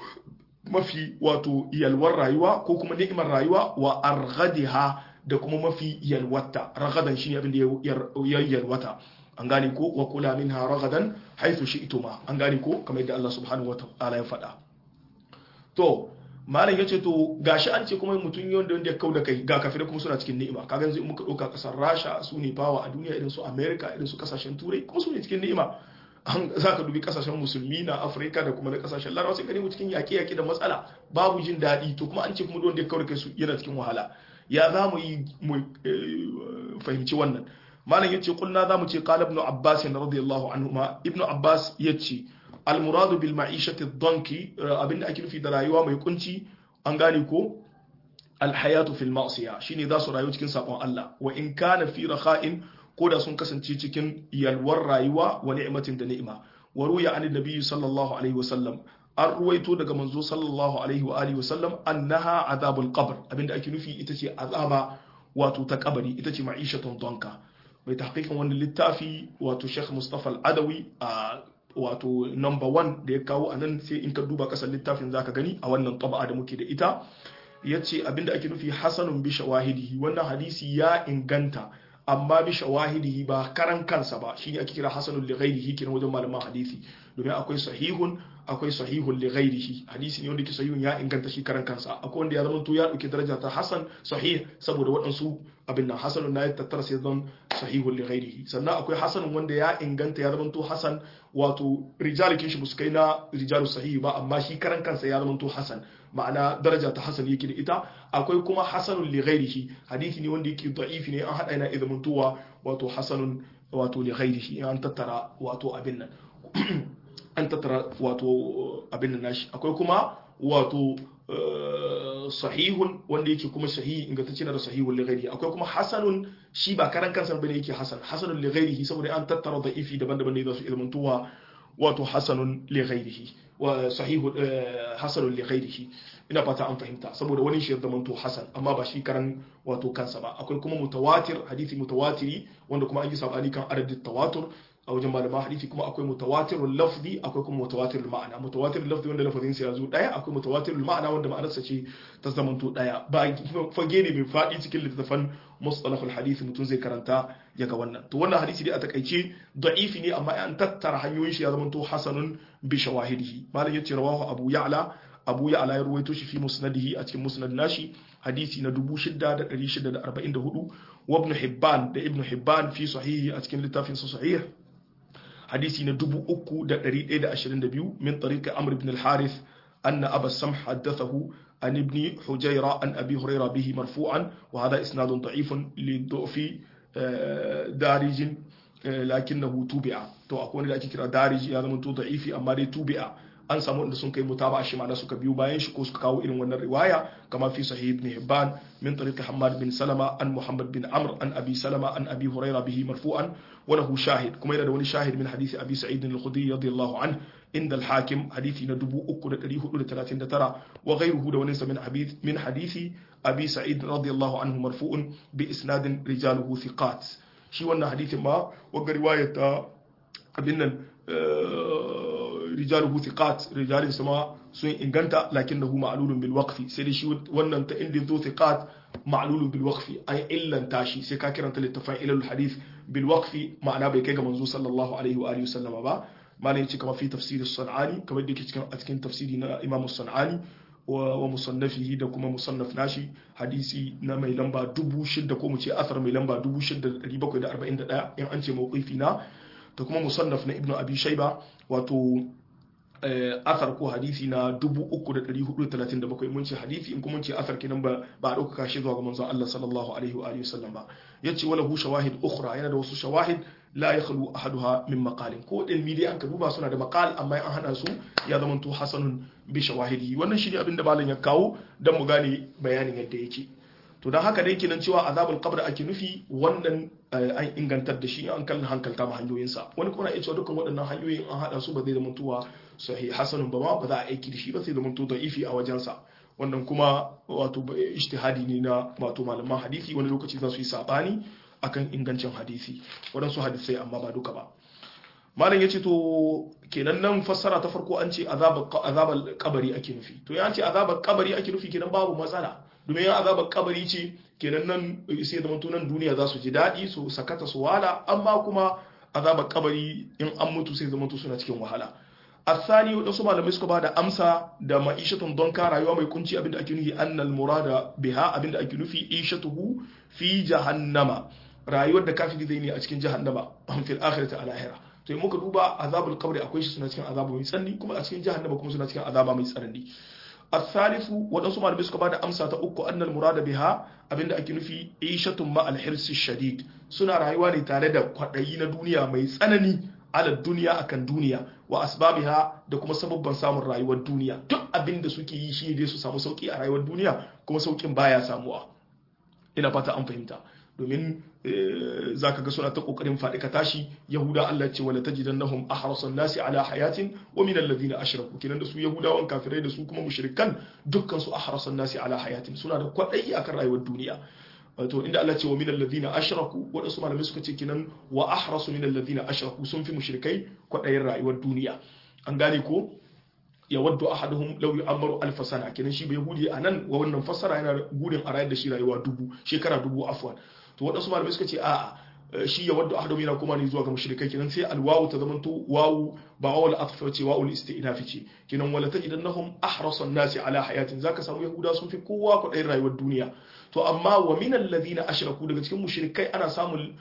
mafi wato yalwar rayuwa ko kuma ni'imar rayuwa wa arghadiha da kuma mafi yalwata ragadan shine abin da ya yalwata an gane ko wa kula minha ragadan haythu shi'tuma an gane ko kamar yadda Allah subhanahu wa ta'ala ya faɗa to malam ya ce to gashi an ce kuma mutum wanda wanda ya kau da kai ga kafirai kuma suna cikin ni'ima kaga yanzu in muka ɗauka ƙasar rasha su ne bawa a duniya irin su america irin su ƙasashen turai kuma su ne cikin ni'ima an zaka dubi kasashen musulmi na Afirka da kuma na kasashen Larabawa sai gani mu cikin yaƙe yaƙe da matsala babu jin daɗi to kuma an ce kuma wanda ya kawar kai su yana cikin wahala ya za mu yi mu fahimci wannan malam yace kulna za mu ce qala ibn Abbas radiyallahu anhuma ibn Abbas yace al muradu bil ma'ishati ad-danki abinda ake nufi da rayuwa mai kunci an gane ko alhayatu fil ma'siya shine za su rayu cikin sabon Allah wa in kana fi rakha'in ko da sun kasance cikin yalwar rayuwa wa ni'matin da ni'ima wa ruya an nabi sallallahu alaihi wa sallam an ruwaito daga manzo sallallahu alaihi wa alihi wa sallam annaha azabul qabr abinda ake nufi ita ce azaba wato ta kabari ita ce ma'ishatun donka mai tahqiqin wannan littafi wato Sheikh Mustafa Al-Adawi a wato number 1 da ya kawo anan sai in ka duba kasan littafin zaka gani a wannan taba'a da muke da ita ya ce abinda ake nufi hasanun bi shawahidihi wannan hadisi ya inganta amma bi shawahidihi ba karan kansa ba shine ake kira hasanun li ghairihi kenan wajen malaman hadisi domin akwai sahihun akwai sahihun li ghairihi hadisi ne wanda ke sahihun ya inganta shi karan kansa akwai wanda ya zama to ya dauke daraja ta hasan sahih saboda waɗansu abin nan hasanun na ya tattara sai zan sahihun li ghairihi sannan akwai hasanun wanda ya inganta ya zama to hasan wato rijalikin shi musu kai na rijalu sahihi ba amma shi karan kansa ya zama to hasan ma'ana daraja ta hasan yake da ita akwai kuma hasanun li ghairihi hadisi ne wanda yake da'ifi ne an hada yana izmantuwa wato hasanun wato li ghairihi an tattara wato abin nan an tattara wato abin nan nashi akwai kuma wato sahihun wanda yake kuma sahihi ingantacce da sahihun li ghairihi akwai kuma hasanun shi ba karan kansa bane yake hasan hasanun li ghairihi saboda an tattara da'ifi daban-daban ne za su izmantuwa wato hasanun li ghairihi wa sahihu hasanun li ghairihi ina fata an fahimta saboda wani shi ya zamanto hasan amma ba shi karan wato kansa ba akwai kuma mutawatir hadisi mutawatiri wanda kuma an yi sabani kan adadin tawatur a wajen malama hadisi kuma akwai mutawatirul lafzi akwai kuma mutawatirul ma'ana mutawatirul lafzi wanda lafazin sa yazo daya akwai mutawatirul ma'ana wanda ma'anarsa ce ta zamanto daya ba fage ne mai fadi cikin littafan mustalahul hadisi mutum zai karanta ya ga wannan to wannan hadisi dai a takaice da'ifi ne amma an tattara hanyoyin shi ya zamanto hasanun bi shawahidihi malam yace rawahu abu ya'la abu ya'la ya ruwaito shi fi musnadihi a cikin musnad nashi hadisi na 6644 wa ibn hibban da ibn hibban fi sahihi a cikin littafin sa sahih hadisi na 3122 min tariqi amr ibn al-harith anna aba samh haddathahu عن ابن حجيرة عن أبي هريرة به مرفوعا وهذا إسناد ضعيف للضعف دارج لكنه توبع تو أكون da ake kira dariji ya zama to da'ifi amma dai tubi'a an samu inda sun kai mutaba shi ma'ana suka biyo bayan shi ko suka kawo irin wannan riwaya kama fi sahih ibn hibban min tariq hammad bin salama an muhammad bin amr an abi salama an abi hurairah bihi marfu'an wa lahu shahid kuma yana da wani shahid min hadisi abi sa'id al-khudri radiyallahu anhu inda al-hakim hadisi na 3439 wa ghayruhu da wani min hadith min hadisi abi sa'id radiyallahu anhu marfu'un bi isnadin rijaluhu thiqat shi wannan hadisin ma wa riwayat abin nan rijaluhu thiqat rijalin sama sun inganta lakinnahu ma'lulun bil waqfi sai dai shi wannan ta inda zo thiqat ma'lulun bil waqfi ay illan tashi sai ka kiranta littafin ilal hadith bil waqfi ma'ana bai kai ga manzo sallallahu alaihi wa alihi wasallama ba malai yace kamar fi tafsir as-sanani kamar da yake cikin a cikin tafsiri na imam as-sanani wa musannafihi da kuma musannaf nashi hadisi na mai lamba 6000 ko mu ce asar mai lamba 6741 in an ce mawqifi na da kuma musannaf na ibnu abi shayba wato asar ko hadisi na 3437 mun ce hadisi in kuma mun ce asar kenan ba ba a dauka shi zuwa ga manzon Allah sallallahu alaihi wa alihi wasallam ba yace wala hu shawahid ukhra yana da wasu shawahid la yakhlu ahaduha min maqalin ko ilmi dai an ka duba suna da maqal amma an hada su ya zama to hasanun bi shawahidi wannan shi ne abin da malam ya kawo dan mu gane bayanin yadda yake to dan haka dai kenan cewa azabul qabr ake nufi wannan an ingantar da shi an kallon hankalta ma hanyoyinsa wani kuma na iya cewa dukkan waɗannan hanyoyin an hada su ba zai zama tuwa sahih hasanun ba ma ba za a aiki da shi ba sai zama to da'ifi a wajensa wannan kuma wato ijtihadi ne na wato malaman hadisi wani lokaci za su yi sabani akan ingancin hadisi waɗansu hadisai amma ba duka ba malam ya ce to kenan nan fassara ta farko an ce azabar kabari ake nufi to ya ce azabar kabari ake nufi kenan babu matsala domin yan azabar kabari ce kenan nan sai zama nan duniya za su ji daɗi su sakata su wala amma kuma azabar kabari in an mutu sai zama suna cikin wahala asani wadansu malamai suka ba da amsa da ma'ishatun don ka rayuwa mai kunci abinda ake nufi annal murada biha abinda ake nufi ishatuhu fi jahannama rayuwar da kafiri zai ne a cikin jahannama an fil akhirati a lahira to in muka duba azabul qabri akwai shi suna cikin azaba mai tsanani kuma a cikin jahannama kuma suna cikin azaba mai tsanani الثالث waɗansu malamai suka bada amsa ta uku annal murada biha abinda ake nufi ishatun ma alhirsi shadid suna rayuwa ne tare da kwaɗayi na duniya mai tsanani ala duniya akan duniya wa asbabiha da kuma sababban samun rayuwar duniya duk abinda suke yi shi dai su samu sauki a rayuwar duniya kuma saukin baya samuwa ina fata an fahimta domin za ka ga suna ta kokarin faɗi ka tashi yahuda Allah ce wala tajidannahum ahrasan nasi ala hayatin wa min alladhina ashraku kinan da su yahudawan kafirai da su kuma mushrikan dukkan su ahrasan nasi ala hayatin suna da kwadayi akan rayuwar duniya wato inda Allah ce wa min alladhina ashraku wadansu malamai suka ce kinan wa ahrasu min alladhina ashraku sun fi mushrikai kwadayin rayuwar duniya an gane ko ya waddu ahaduhum law yu'ammaru alf sana kenan shi bai yahudi anan wa wannan fassara yana gudun a rayar da shi rayuwa dubu shekara dubu afwan to waɗansu malamai suka ce a'a shi ya wadda ahadum yana kuma ne zuwa ga mushrikai kenan sai alwawu ta zamanto wawu ba wawul atfa ce wawul istinafi ce kenan wala tajidannahum ahrasa nasi ala hayatin zaka samu yahuda sun fi kowa kuɗin rayuwar duniya to amma wa min alladhina ashraku daga cikin mushrikai ana samun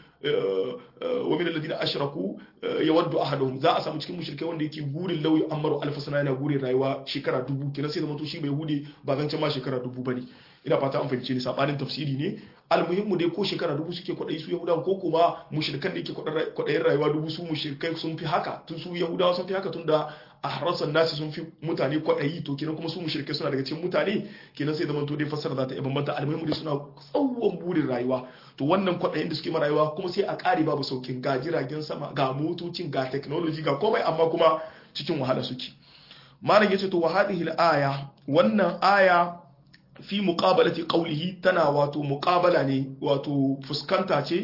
wa min alladhina ashraku yawaddu ahaduhum za a samu cikin mushrikai wanda yake gurin lauyi amaru alfa sana yana gurin rayuwa shekara dubu kenan sai zamanto shi bai yahudi ba zan ma shekara dubu bane ina fata an fahimce ni sabanin tafsiri ne almuhimmu dai ko shekara dubu suke kwaɗayi su yahudawa ko kuma mushrikan da yake kwaɗayin rayuwa dubu su mushrikai sun fi haka tun su yahudawa sun fi haka tun da a harasan nasi sun fi mutane kwaɗayi to kenan kuma su mushrikai suna daga cikin mutane kenan sai zaman to dai fassara za ta iya bambanta almuhimmu dai suna tsawon burin rayuwa to wannan kwaɗayin da suke ma rayuwa kuma sai a ƙare babu saukin ga jiragen sama ga motocin ga technology ga komai amma kuma cikin wahala suke malam yace to wa hadhihi al-aya wannan aya fi muqabalati qawlihi tana wato muqabala ne wato fuskanta ce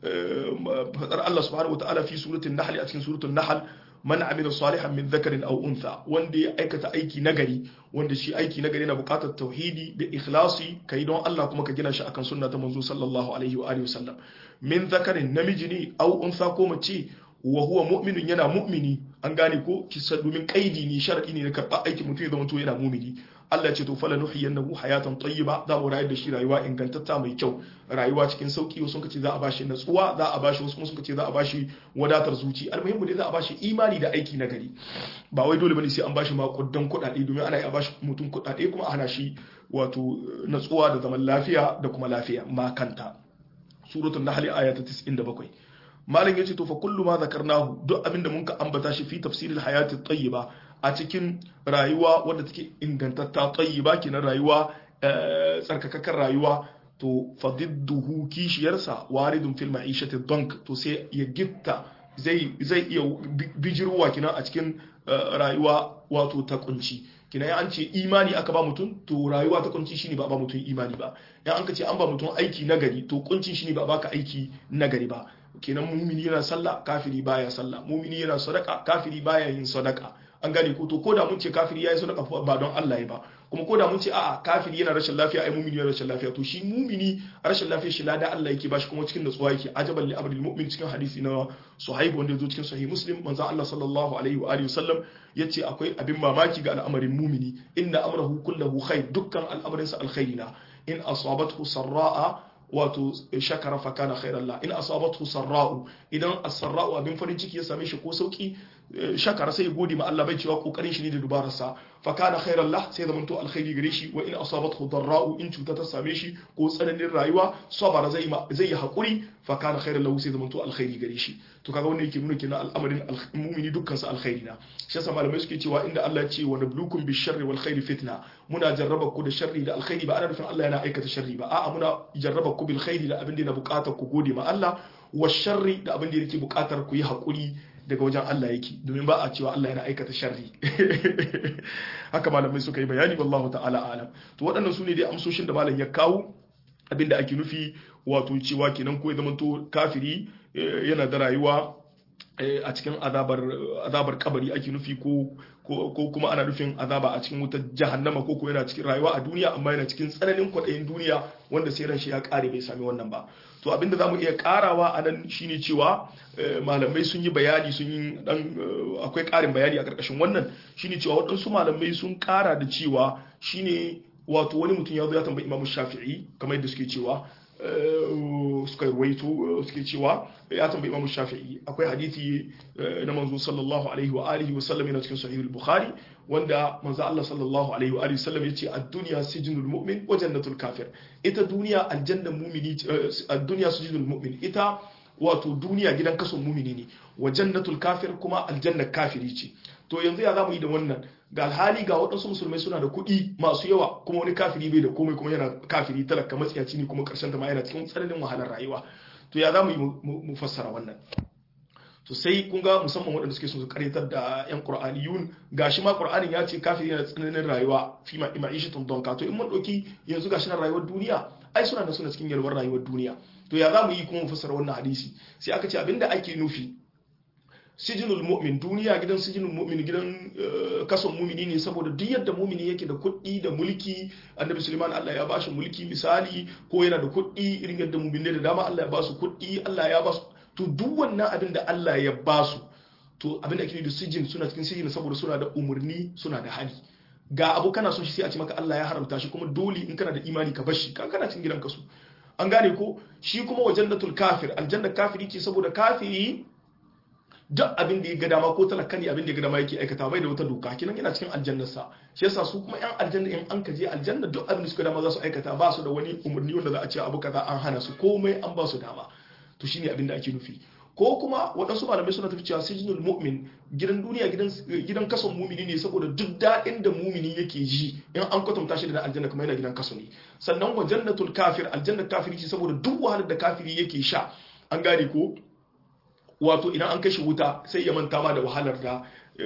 fadar Allah subhanahu wataala fi suratul nahl a cikin suratul nahl man amila salihan min dhakarin aw untha wanda ya aikata aiki nagari wanda shi aiki nagari yana buƙatar tauhidi da ikhlasi kai don Allah kuma ka gina shi akan sunna ta manzo sallallahu alaihi wa alihi wasallam min dhakarin namiji ne aw untha ko mace wa huwa mu'minun yana mu'mini an gane ko kisa domin kaidi ne shar'i ne na karɓa aikin mutum ya zama to yana mu'mini Allah ya ce to fala nuhiyannahu hayatan tayyiba za mu rayar da shi rayuwa ingantatta mai kyau rayuwa cikin sauki wasu kace za a bashi natsuwa za a bashi wasu kuma kace za a bashi wadatar zuci almuhimmu dai za a bashi imani da aiki na gari ba wai dole bane sai an bashi makudan kuɗaɗe domin ana yi a bashi mutum kuɗaɗe kuma a hana shi wato natsuwa da zaman lafiya da kuma lafiya ma kanta suratul nahl aya ta 97 malam yace to fa kullu ma zakarnahu duk abinda mun ka ambata shi fi tafsiril hayati tayyiba a cikin rayuwa wadda take ingantatta tayyiba kenan rayuwa tsarkakakan rayuwa to fadidduhu kishiyarsa waridun fil ma'ishati dank to sai ya gitta zai zai iya bijirwa kina a cikin rayuwa wato ta kunci kina ya an ce imani aka ba mutum to rayuwa ta kunci shine ba ba mutum imani ba ya an ka ce an ba mutum aiki nagari to kuncin shine ba baka aiki nagari ba kenan mumini yana sallah kafiri baya sallah mumini yana sadaka kafiri baya yin sadaka an gane ko to koda mun ce kafiri yayi sadaka ba don Allah ya ba kuma koda mun ce a'a kafiri yana rashin lafiya ai mumini yana rashin lafiya to shi mumini rashin lafiya shi lada Allah yake bashi kuma cikin natsuwa yake ajaban li abdul mu'min cikin hadisi na suhaib wanda yazo cikin sahih muslim manzo Allah sallallahu alaihi wa alihi wasallam yace akwai abin mamaki ga al'amarin mumini inna amrahu kullahu khair dukkan al'amarinsa alkhairina in asabathu sarra'a wato shakara fa kana khairan la in asabathu sarra'u idan as-sarra'u abin farin ciki ya same shi ko sauki shakara sai ya gode ma Allah bai cewa kokarin shi ne da dubararsa fa kana khairan la sai zaman to alkhairi gare shi wa in asabathu darra'u in cuta ta same shi ko tsananin rayuwa sabara zai zai yi hakuri fa kana khairan lahu sai zaman to alkhairi gare shi to kaga wannan yake nuna kenan al'amarin mu'mini dukkan su alkhairi na shi yasa malamai suke cewa inda Allah ya ce wa nablukum bisharri wal khairi fitna muna jarraba ku da sharri da alkhairi ba ana nufin Allah yana aikata sharri ba a'a muna jarraba ku bil khairi da abin da yana bukatar ku gode ma Allah wa sharri da abin da yake bukatar ku yi hakuri daga wajen Allah yake domin ba a cewa Allah yana aikata sharri haka malamai suka yi bayani wallahu ta'ala alam to waɗannan su ne dai amsoshin da malam ya kawo abin da ake nufi wato cewa kenan ko ya zamanto kafiri yana da rayuwa a cikin azabar kabari ake nufi ko ko kuma ana nufin azaba a cikin wutar jahannama ko ko yana cikin rayuwa a duniya amma yana cikin tsananin kwaɗayin duniya wanda sai ran shi ya ƙare bai sami wannan ba to abinda zamu iya karawa a nan shine cewa malamai sun yi bayani sun yi dan akwai ƙarin bayani a ƙarƙashin wannan shine cewa waɗansu malamai sun ƙara da cewa shine wato wani mutum ya zo ya tambayi imamu shafi'i kamar yadda suke cewa suka ruwaito suke cewa ya tambayi Imam Shafi'i akwai hadisi na manzo sallallahu alaihi wa alihi wa sallam yana cikin sahih al-Bukhari wanda manzo Allah sallallahu alaihi wa alihi sallam yace ad-dunya sijnul mu'min wa jannatul kafir ita duniya aljannan mu'mini ad-dunya sijnul mu'min ita wato duniya gidan kason mu'mini ne wa jannatul kafir kuma aljannar kafiri ce to yanzu ya zamu yi da wannan ga alhali ga waɗansu musulmai suna da kuɗi masu yawa kuma wani kafiri bai da komai kuma yana kafiri talaka matsiyaci ne kuma ƙarshen ta ma yana cikin tsananin wahalar rayuwa to ya za mu yi mu fassara wannan to sai kun ga musamman waɗanda suke su karyatar da yan qur'aniyun gashi ma qur'anin ya ce kafiri yana tsananin rayuwa fi ma ma'ishatun donka to in mun ɗauki yanzu gashi na rayuwar duniya ai suna da suna cikin yalwar rayuwar duniya to ya za mu yi kuma mu fassara wannan hadisi sai aka ce abinda ake nufi sijinul mu'min duniya gidan sijinul mu'min gidan kason mumini ne saboda duk yadda mumini yake da kuɗi da mulki annabi suleiman Allah ya bashi mulki misali ko yana da kuɗi irin yadda mumini da dama Allah ya ba su kuɗi Allah ya ba su to duk wannan abin da Allah ya ba su to abin da ake da sijin suna cikin sijin saboda suna da umurni suna da hali ga abu kana so shi sai a ce maka Allah ya haramta shi kuma dole in kana da imani ka bar shi kan kana cikin gidan kasu an gane ko shi kuma wa jannatul kafir aljanna kafiri ce saboda kafiri duk abin da ya ga dama ko talaka ne abin da ya ga dama yake aikata bai da wata doka kinan yana cikin aljannar sa shi yasa su kuma yan aljanna in an kaje aljanna duk abin da suka dama za su aikata ba su da wani umarni wanda za a ce abu kaza an hana su komai an ba su dama to shine abin da ake nufi ko kuma waɗansu malamai suna tafi cewa sijinul mu'min gidan duniya gidan gidan kason mumini ne saboda duk daɗin da mumini yake ji in an kwatanta shi da aljanna kuma yana gidan kaso ne sannan wa jannatul kafir aljanna kafiri ce saboda duk wahalar da kafiri yake sha an gane ko wato idan an kashe wuta sai ya manta ma da wahalar da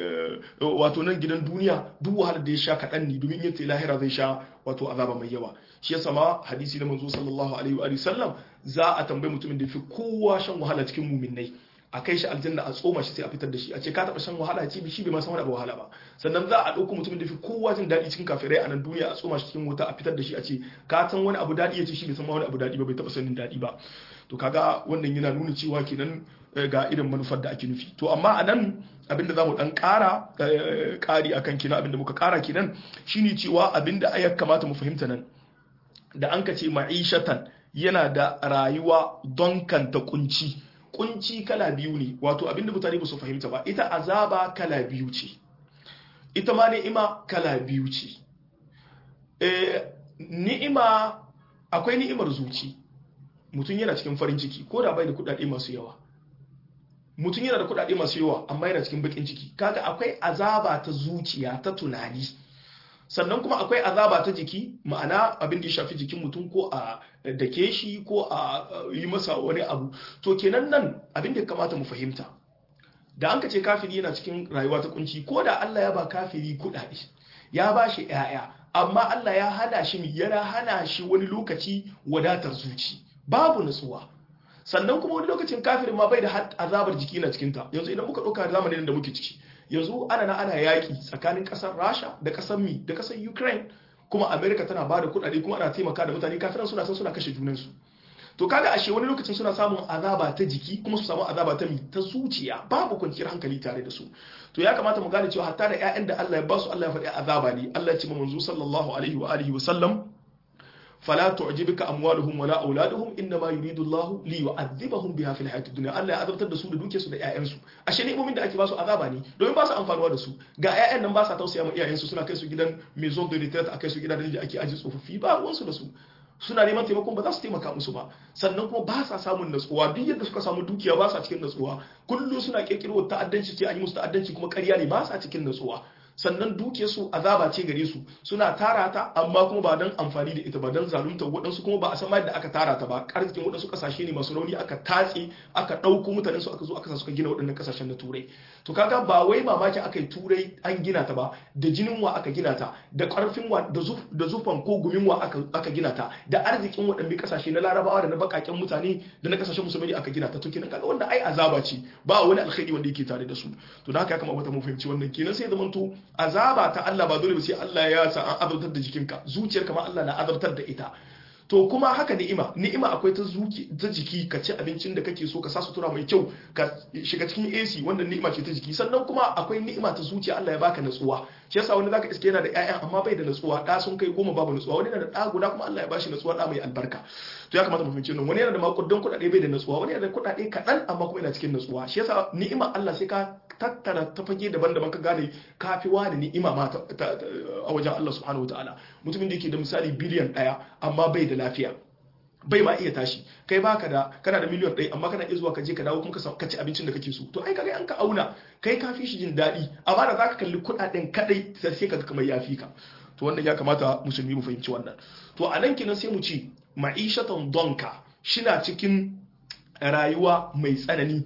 wato nan gidan duniya duk wahalar da ya sha kaɗan ne domin yin lahira zai sha wato azaba mai yawa shi yasa ma hadisi na manzo sallallahu alaihi wa sallam za a tambayi mutumin da fi kowa shan wahala cikin muminai a kai shi aljanna a tsoma shi sai a fitar da shi a ce ka taɓa shan wahala ce shi bai ma san wani abu wahala ba sannan za a ɗauko mutumin da fi kowa jin daɗi cikin kafirai a nan duniya a tsoma shi cikin wuta a fitar da shi a ce ka san wani abu daɗi ya ce shi bai san wani abu daɗi ba bai taɓa sanin daɗi ba to kaga wannan yana nuna cewa kenan ga irin manufar da ake nufi to amma a nan abinda za mu dan kara kari akan kina abinda muka kara kenan shine cewa abinda ya kamata mu fahimta nan da an ka ce ma'ishatan yana da rayuwa don kanta kunci kunci kala biyu ne wato abinda mutane ba su fahimta ba ita azaba kala biyu ce ita ma ni'ima kala biyu ce ni'ima akwai ni'imar zuci mutum yana cikin farin ciki ko da bai da kudade masu yawa mutum yana da kudade masu yawa amma yana cikin bakin ciki kaga akwai azaba ta zuciya ta tunani sannan kuma akwai azaba ta jiki ma'ana abin da ya shafi jikin mutum ko a dake shi ko a yi masa wani abu to kenan nan abin da ya kamata mu fahimta da an ka ce kafiri yana cikin rayuwa ta kunci ko da Allah ya ba kafiri kudade ya ba shi 'ya'ya amma Allah ya hana shi yana hana shi wani lokaci wadatar zuci babu nutsuwa sannan kuma wani lokacin kafirin ma bai da azabar jiki na cikinta yanzu idan muka ɗauka zamanin da muke ciki yanzu ana na ana yaƙi tsakanin ƙasar rasha da ƙasar mi da ƙasar ukraine kuma america tana ba da kuɗaɗe kuma ana taimaka da mutane kafiran suna san suna kashe junansu to kaga ashe wani lokacin suna samun azaba ta jiki kuma su samu azaba ta mi ta zuciya babu kwanciyar hankali tare da su to ya kamata mu gane cewa hatta da ƴaƴan da Allah ya ba su Allah ya faɗi azaba ne Allah ya ce manzo sallallahu alaihi wa alihi wa sallam فلا تعجبك اموالهم ولا اولادهم انما يريد الله ليعذبهم بها في الحياه الدنيا الله ya azabtar da su da duke su da ƴaƴan su ashe ne mumin da ake ba su azaba ne domin ba su amfanuwa da su ga ƴaƴan nan ba sa tausaya ma iyayen su suna kai su gidan maison de retraite akai su gidan da ake aji tsofaffi ba ruwan su da su suna neman taimakon ba za su taimaka musu ba sannan kuma ba sa samun natsuwa duk yadda suka samu dukiya ba sa cikin natsuwa kullum suna kirkiro ta'addanci ce an yi musu ta'addanci kuma ƙarya ne ba sa cikin natsuwa sannan duke su azaba ce gare su suna tara ta amma kuma ba don amfani da ita ba don zalunta waɗansu kuma ba a san yadda aka tara ta ba arzikin waɗansu ƙasashe ne masu rauni aka tatse aka ɗauko mutanen su aka zo aka sa suka gina waɗannan ƙasashen na turai to kaga ba wai mamaki aka yi turai an gina ta ba da jinin wa aka gina ta da ƙarfin wa da zufan ko gumin wa aka gina ta da arzikin waɗannan ƙasashe na larabawa da na baƙaƙen mutane da na ƙasashen musulmi aka gina ta to kenan kaga wanda ai azaba ce ba wani alkhairi wanda yake tare da su to da haka ya kamata mu fahimci wannan kenan sai zamanto azaba ta Allah ba dole ba sai Allah ya sa an azabtar da jikinka zuciyarka ma Allah na azabtar da ita to kuma haka ni'ima ni'ima akwai ta zuki ta jiki ka ci abincin da kake so ka sa sutura mai kyau ka shiga cikin AC wannan ni'ima ce ta jiki sannan kuma akwai ni'ima ta zuciya Allah ya baka natsuwa shi yasa wani zaka iske yana da ƴaƴan amma bai da natsuwa da sun kai goma babu natsuwa wani yana da ɗa guda kuma Allah ya bashi natsuwa da mai albarka to ya kamata mu fahimci nan wani yana da makudan kuɗaɗe bai da natsuwa wani yana da kuɗaɗe kaɗan amma kuma yana cikin natsuwa shi yasa ni'ima Allah sai ka tattara ta fage daban-daban ka gane kafi wani ni'ima ma a wajen Allah subhanahu wa ta'ala mutumin da yake da misali biliyan ɗaya amma bai da lafiya bai ma iya tashi kai baka da kana da miliyan ɗaya amma kana iya zuwa ka je ka dawo kuma ka ci abincin da kake so to ai kaga an ka auna kai ka fi shi jin daɗi amma da zaka kalli kuɗaɗen kadai sai ka kamar ya fi ka to wannan ya kamata musulmi mu fahimci wannan to a nan kenan sai mu ce ma'ishatan donka shina cikin rayuwa mai tsanani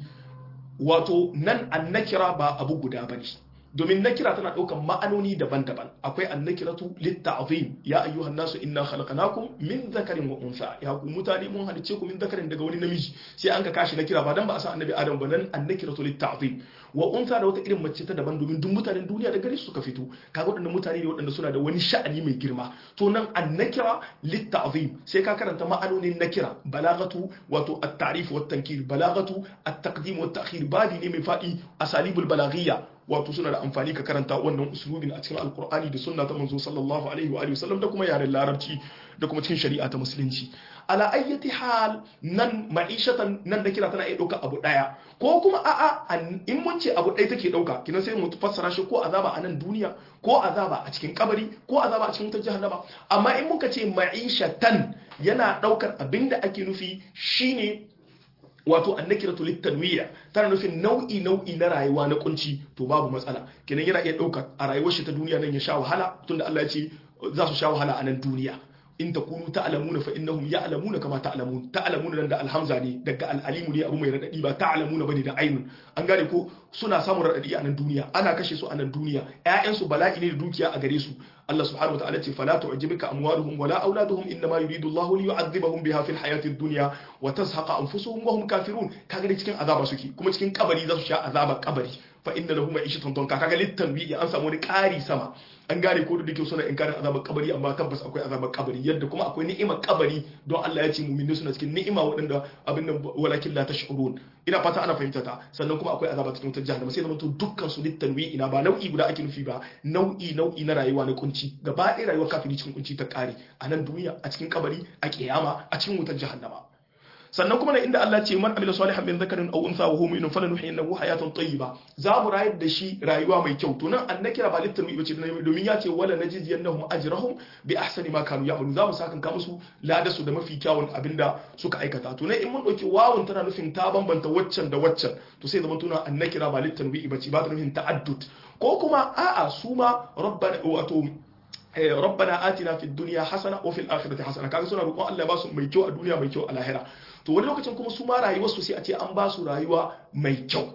wato nan annakira ba abu guda bane domin nakira tana ɗaukar ma'anoni daban-daban akwai annakiratu litta'zim ya ayyuhan nasu inna khalaqnakum min dhakarin wa unsa ya ku mutane mun halice ku min dhakarin daga wani namiji sai an ka kashi nakira ba dan ba a san annabi adam ba nan annakiratu litta'zim wa unsa da wata irin mace ta daban domin duk mutanen duniya da gare su suka fito kaga waɗannan mutane ne waɗanda suna da wani sha'ani mai girma to nan annakira litta'zim sai ka karanta ma'anonin nakira balagatu wato at-ta'rif wa at-tankir balagatu at-taqdim wa at-ta'khir babi ne mai faɗi asalibul balaghiyya wato suna da amfani ka karanta wannan usulubin a cikin alkur'ani da sunna ta manzo sallallahu alaihi wa sallam da kuma yaren larabci da kuma cikin shari'a ta musulunci ala ayyati hal nan ma'ishatan nan da kira tana iya dauka abu daya ko kuma a'a in mun ce abu daya take dauka kina sai mu fassara shi ko azaba a nan duniya ko azaba a cikin kabari ko azaba a cikin wutar jahannama amma in muka ce ma'ishatan yana daukar abinda ake nufi shine wato annakiratu litanwiya tana nufin nau'i nau'i na rayuwa na kunci to babu matsala kenan yana iya ɗaukar a rayuwar shi ta duniya nan ya sha wahala tunda Allah ya ce za su sha wahala a nan duniya in takunu ta'lamuna fa innahum ya'lamuna kama ta'lamun ta'lamuna nan da alhamza ne daga al'alimu ne abu mai radadi ba ta'lamuna bane da ainun an gane ko suna samun radadi a nan duniya ana kashe su a nan duniya ƴaƴan su bala'i ne da dukiya a gare su Allah subhanahu wataala ce fala tu'jibka amwaluhum wala auladuhum inma yuridu Allahu li yu'adhibahum biha fil hayati ad-dunya wa tazhaqa anfusuhum wa hum kafirun kaga da cikin azaba suke kuma cikin kabari za su sha azaba kabari fa inna lahum ma'ishatan donka kaga littanwi an samu wani ƙari sama an gane ko da dake suna inkarin azabar kabari amma tabbas akwai azabar kabari yadda kuma akwai ni'imar kabari don Allah ya ce mu'mini suna cikin ni'ima waɗanda abin nan walakin la tash'urun ina fata ana fahimta ta sannan kuma akwai azaba cikin wutar jahannama sai zama to dukkan su littanwi ina ba nau'i guda ake nufi ba nau'i nau'i na rayuwa na kunci gaba ɗaya rayuwar kafiri cikin kunci ta ƙare a nan duniya a cikin kabari a kiyama a cikin wutar jahannama sannan kuma na inda Allah ce man amila salihan min zakarin aw untha wa huwa mu'minun falanuhyiyannahu hayatan tayyiba za mu rayar da shi rayuwa mai kyau to nan annakira ba littan mu bace domin ya ce wala najziyannahum ajrahum bi ahsani ma kanu ya'malun za mu sakan ka musu lada su da mafi kyawun abinda suka aikata to nan in mun dauki wawun tana nufin ta bambanta waccan da waccan to sai zaman tuna annakira ba littan mu bace ba ta nufin ta'addud ko kuma a'a su ma rabbana wato rabbana atina fid dunya hasana wa fil akhirati hasana kaga suna roƙon Allah ya ba su mai kyau a duniya mai kyau a lahira to wani lokacin kuma su ma rayuwar su sai a ce an ba su rayuwa mai kyau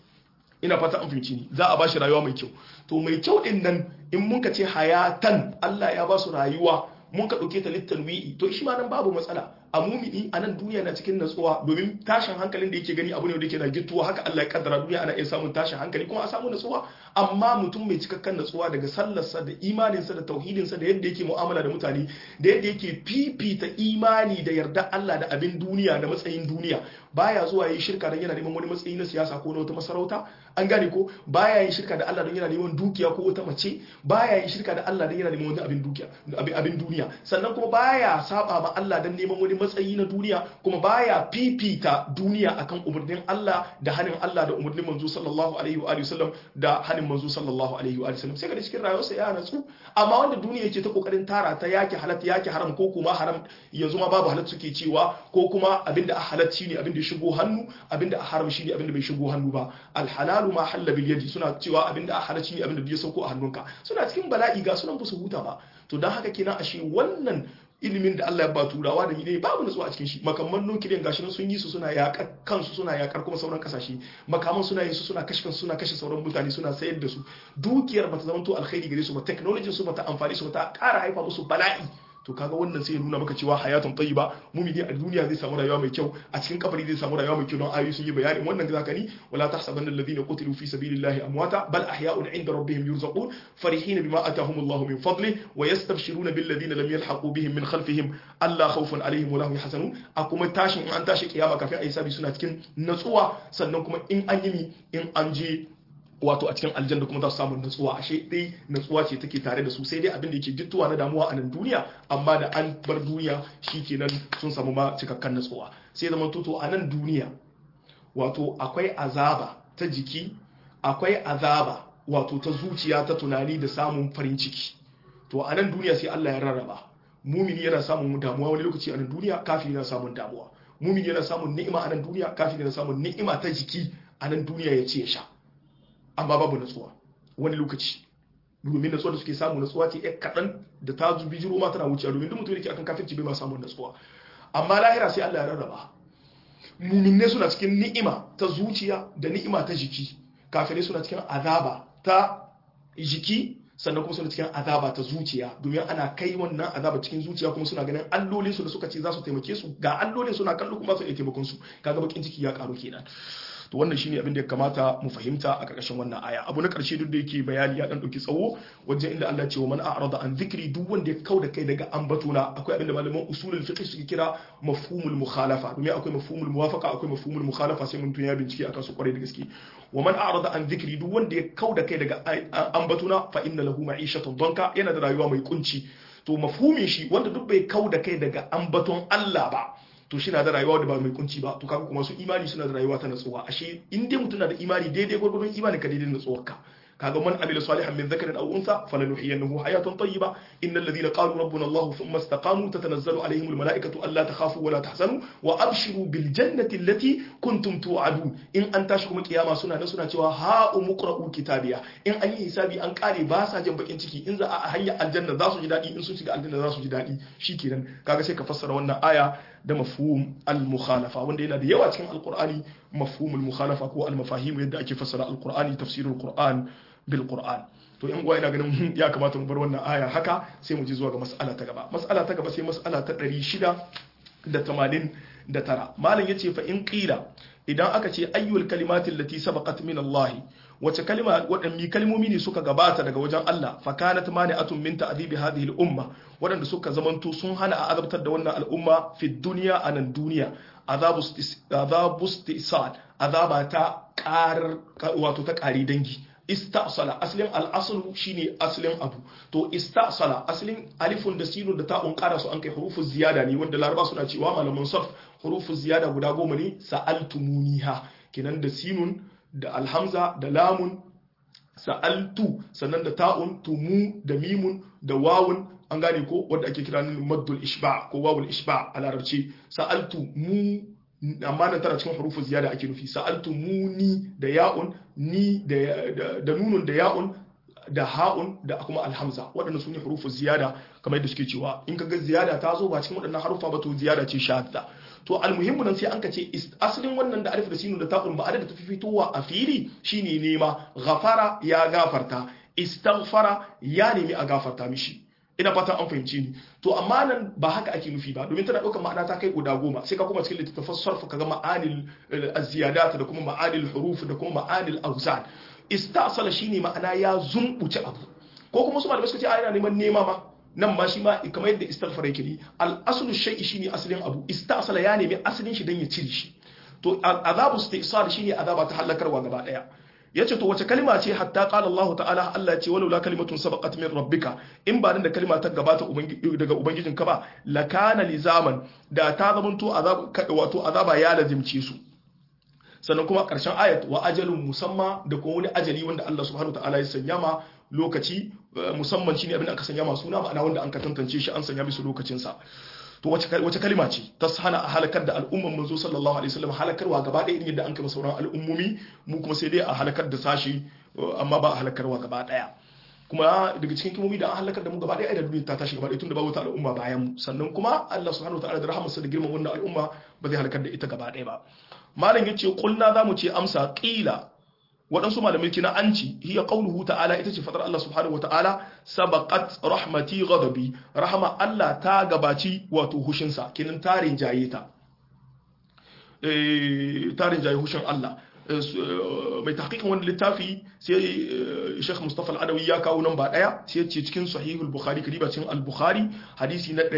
ina fata an fahimci ni za a ba shi rayuwa mai kyau to mai kyau din nan in mun ka ce hayatan Allah ya ba su rayuwa mun ka ɗauke ta littan wi'i to shi ma nan babu matsala a mumini a nan duniya na cikin natsuwa domin tashin hankalin da yake gani abu ne da yake na gittuwa haka Allah ya kaddara duniya ana iya samun tashin hankali kuma a samu natsuwa amma mutum mai cikakken natsuwa daga sallarsa da imaninsa da tauhidinsa da yadda yake mu'amala da mutane da yadda yake fifita imani da yarda Allah da abin duniya da matsayin duniya baya zuwa yi shirka don yana neman wani matsayi na siyasa ko na wata masarauta an gane ko baya yin shirka da Allah don yana neman dukiya ko wata mace baya yin shirka da Allah don yana neman wani abin dukiya abin duniya sannan kuma baya saba ma Allah don neman wani matsayi na duniya kuma baya fifita duniya akan umarnin Allah da hanin Allah da umarnin manzo sallallahu alaihi wa sallam da hanin manzo sallallahu alaihi wa sallam sai ga cikin rayuwarsa ya natsu amma wanda duniya yake ta kokarin tara ta yake halatta yake haram ko kuma haram yanzu ma babu halatta suke cewa ko kuma abinda a halatta shine abinda ya shigo hannu abinda a haram shine abinda bai shigo hannu ba alhalalu ma halla bil yadi suna cewa abinda a halatta shine abinda ya sauko a hannunka suna cikin bala'i ga sunan ba su huta ba to dan haka kenan ashe wannan ilimin da Allah ya ba turawa da ne babu nutsuwa a cikin shi makamman nukiliyan gashi nan sun yi su suna yakar kansu suna yakar kuma sauran kasashe makaman suna yin su suna kashe kansu suna kashe sauran mutane suna sayar da su dukiyar bata zama to alkhairi gare su ba technology su bata amfani su bata ƙara haifa musu bala'i to kaga wannan sai ya nuna maka cewa hayatun tayyiba mumini a duniya zai samu rayuwa mai kyau a cikin kabari zai samu rayuwa mai kyau don ayoyi sun yi bayanin wannan da zaka ni wala tahsabanna alladhina qutilu fi sabilillahi amwata bal ahya'un 'inda rabbihim yurzaqun farihina bima atahumullahu min fadli wa yastabshiruna bil ladina lam yalhaqu bihim min khalfihim alla khawfun alaihim wa lahum yahzanun a kuma tashin in an tashi kiyama kafin ayi sabi suna cikin natsuwa sannan kuma in an yi in an je wato a cikin aljanna kuma za su samu natsuwa ashe dai natsuwa ce take tare da su sai dai abin da yake gittuwa na damuwa a nan duniya amma da an bar duniya shikenan sun samu ma cikakken natsuwa sai zama toto a nan duniya wato akwai azaba ta jiki akwai azaba wato ta zuciya ta tunani da samun farin ciki to a nan duniya sai Allah ya rarraba mumini yana samun damuwa wani lokaci a nan duniya kafiri yana samun damuwa mumini yana samun ni'ima a nan duniya kafiri yana samun ni'ima ta jiki a nan duniya ya ce ya sha amma babu natsuwa wani lokaci domin natsuwa da suke samu natsuwa ce ya kaɗan da ta zubi jiro ma tana wucewa domin duk mutum da ke akan kafirci bai ma samun natsuwa amma lahira sai Allah ya rarraba muminne suna cikin ni'ima ta zuciya da ni'ima ta jiki kafirai suna cikin azaba ta jiki sannan kuma suna cikin azaba ta zuciya domin ana kai wannan azaba cikin zuciya kuma suna ganin allolin su da suka ce za su taimake su ga allolin suna kallo kuma su iya taimakon su kaga bakin ciki ya karu kenan to wannan shine abin da ya kamata mu fahimta a karkashin wannan aya abu na karshe duk da yake bayani ya dan dauki tsawo wajen inda Allah ya ce wa man a'rada an dhikri duk wanda ya kauda kai daga ambatona akwai abin da malaman usulul fiqh suke kira mafhumul mukhalafa domin akwai mafhumul muwafaqa akwai mafhumul mukhalafa sai mun tunya bincike akan su kwarai da gaske wa man a'rada an dhikri duk wanda ya kauda kai daga ambatona fa inna lahu ma'ishatan danka yana da rayuwa mai kunci to mafhumin shi wanda duk bai kauda kai daga ambaton Allah ba to shi na da rayuwa da ba mai kunci ba to kaga kuma su imani suna da rayuwa ta natsuwa ashe in dai mutum na da imani daidai gwargwadon imani ka daidai natsuwar ka kaga man amila salihan min dhakarin aw untha falanuhyiyannahu hayatan tayyiba innal ladhina qalu rabbuna allah thumma istaqamu tatanazzalu alaihim almalaikatu alla takhafu wa la tahzanu wa abshiru bil jannati allati kuntum tu'adun in an tashi kuma kiyama suna nan suna cewa ha umqra'u kitabiya in an yi hisabi an kare ba sa jin bakin ciki in za a hanya aljanna za su ji dadi in sun shiga aljanna za su ji dadi shikenan kaga sai ka fassara wannan aya da mafhum al-mukhalafa wanda yana da yawa cikin alqur'ani mafhum al-mukhalafa ko al-mafahim yadda ake fassara alqur'ani tafsirul qur'an bil qur'an to yan uwa ina ganin ya kamata mu bar wannan aya haka sai mu ji zuwa ga mas'ala ta gaba mas'ala ta gaba sai mas'ala ta 689 malam yace fa in qila idan aka ce ayyul kalimatin lati sabaqat min Allah wace kalma waɗanne kalmomi ne suka gabata daga wajen Allah fa kanat mani'atun min ta'dhibi hadhihi al-umma waɗanda suka zamanto sun hana a azabtar da wannan al'umma fi dunya anan duniya azabu azabu istisal azaba ta qarar wato ta qari dangi istasala aslin al'aslu shine aslin abu to istasala aslin alifun da sinun da ta'un ƙara su an kai hurufun ziyada ne wanda laraba suna cewa malaman sarf hurufun ziyada guda goma ne sa'altumuniha kenan da sinun da alhamza da lamun sa'altu sannan da ta'un tumu da mimun da wawun an gane ko wanda ake kira maddul ishba ko wawul ishba a larabci sa'altu mu amma nan tana cikin hurufun ziyada ake nufi sa'altu muni da ya'un ni da nunun da ya'un da ha'un da kuma alhamza waɗannan su ne hurufun ziyada kamar yadda suke cewa in kaga ziyada ta zo ba cikin waɗannan harufa ba to ziyada ce shadda to almuhimmu nan sai an ka ce asalin wannan da alif da sinu da ta'un ba da tafi fitowa a fili shine nema ghafara ya gafarta istaghfara ya nemi a gafarta mishi ina fatan an fahimci ni to amma nan ba haka ake nufi ba domin tana ɗaukar ma'ana ta kai guda goma sai ka kuma cikin littattafan sarfa ka ga ma'anil aziyadat da kuma ma'anil huruf da kuma ma'anil awzan istasala shine ma'ana ya zumbuce abu ko kuma su malamai suka ce a yana neman nema ma nan ma shi ma kamar yadda istaghfar yake ni al aslu shay'i shine asalin abu istasala ya nemi asalin shi dan ya cire shi to azabu istisal shine azaba ta halakarwa gaba daya yace to wace kalma ce hatta qala Allah ta'ala Allah ce walau la kalimatun sabaqat min rabbika in ba nan da kalma ta gabata daga ubangijinka ba lakana lizaman da ta zamanto azab wato azaba ya lazimce su sannan kuma karshen ayat wa ajalun musamma da kuma wani ajali wanda Allah subhanahu ta'ala ya sanya ma lokaci musamman shine abin da aka sanya ma suna ma'ana wanda an ka tantance shi an sanya musu lokacin sa to wace kalima ce ta hana a halakar da al'umman manzo sallallahu alaihi wasallam halakarwa gaba ɗaya irin yadda an kama sauran al'ummomi mu kuma sai dai a halakar da sashi amma ba a halakarwa gaba ɗaya kuma daga cikin kimomi da an halakar da mu gaba ɗaya da duniya ta tashi gaba ɗaya tunda babu ta al'umma bayan mu sannan kuma Allah subhanahu wataala da rahamarsa da girman wannan al'umma ba zai halakar da ita gaba ɗaya ba malam yace kulna zamu ce amsa qila waɗansu malamai kina an ci hiya qauluhu ta'ala ita ce fadar Allah subhanahu wata'ala sabaqat rahmati ghadabi rahama Allah ta gabaci wato hushinsa kinan tarin jaye ta eh tarin jaye hushin Allah mai tahqiqin wani littafi sai Sheikh Mustafa Al-Adawi ya kawo nan ba daya sai ce cikin Sahihul Bukhari kadiba cikin Al-Bukhari hadisi na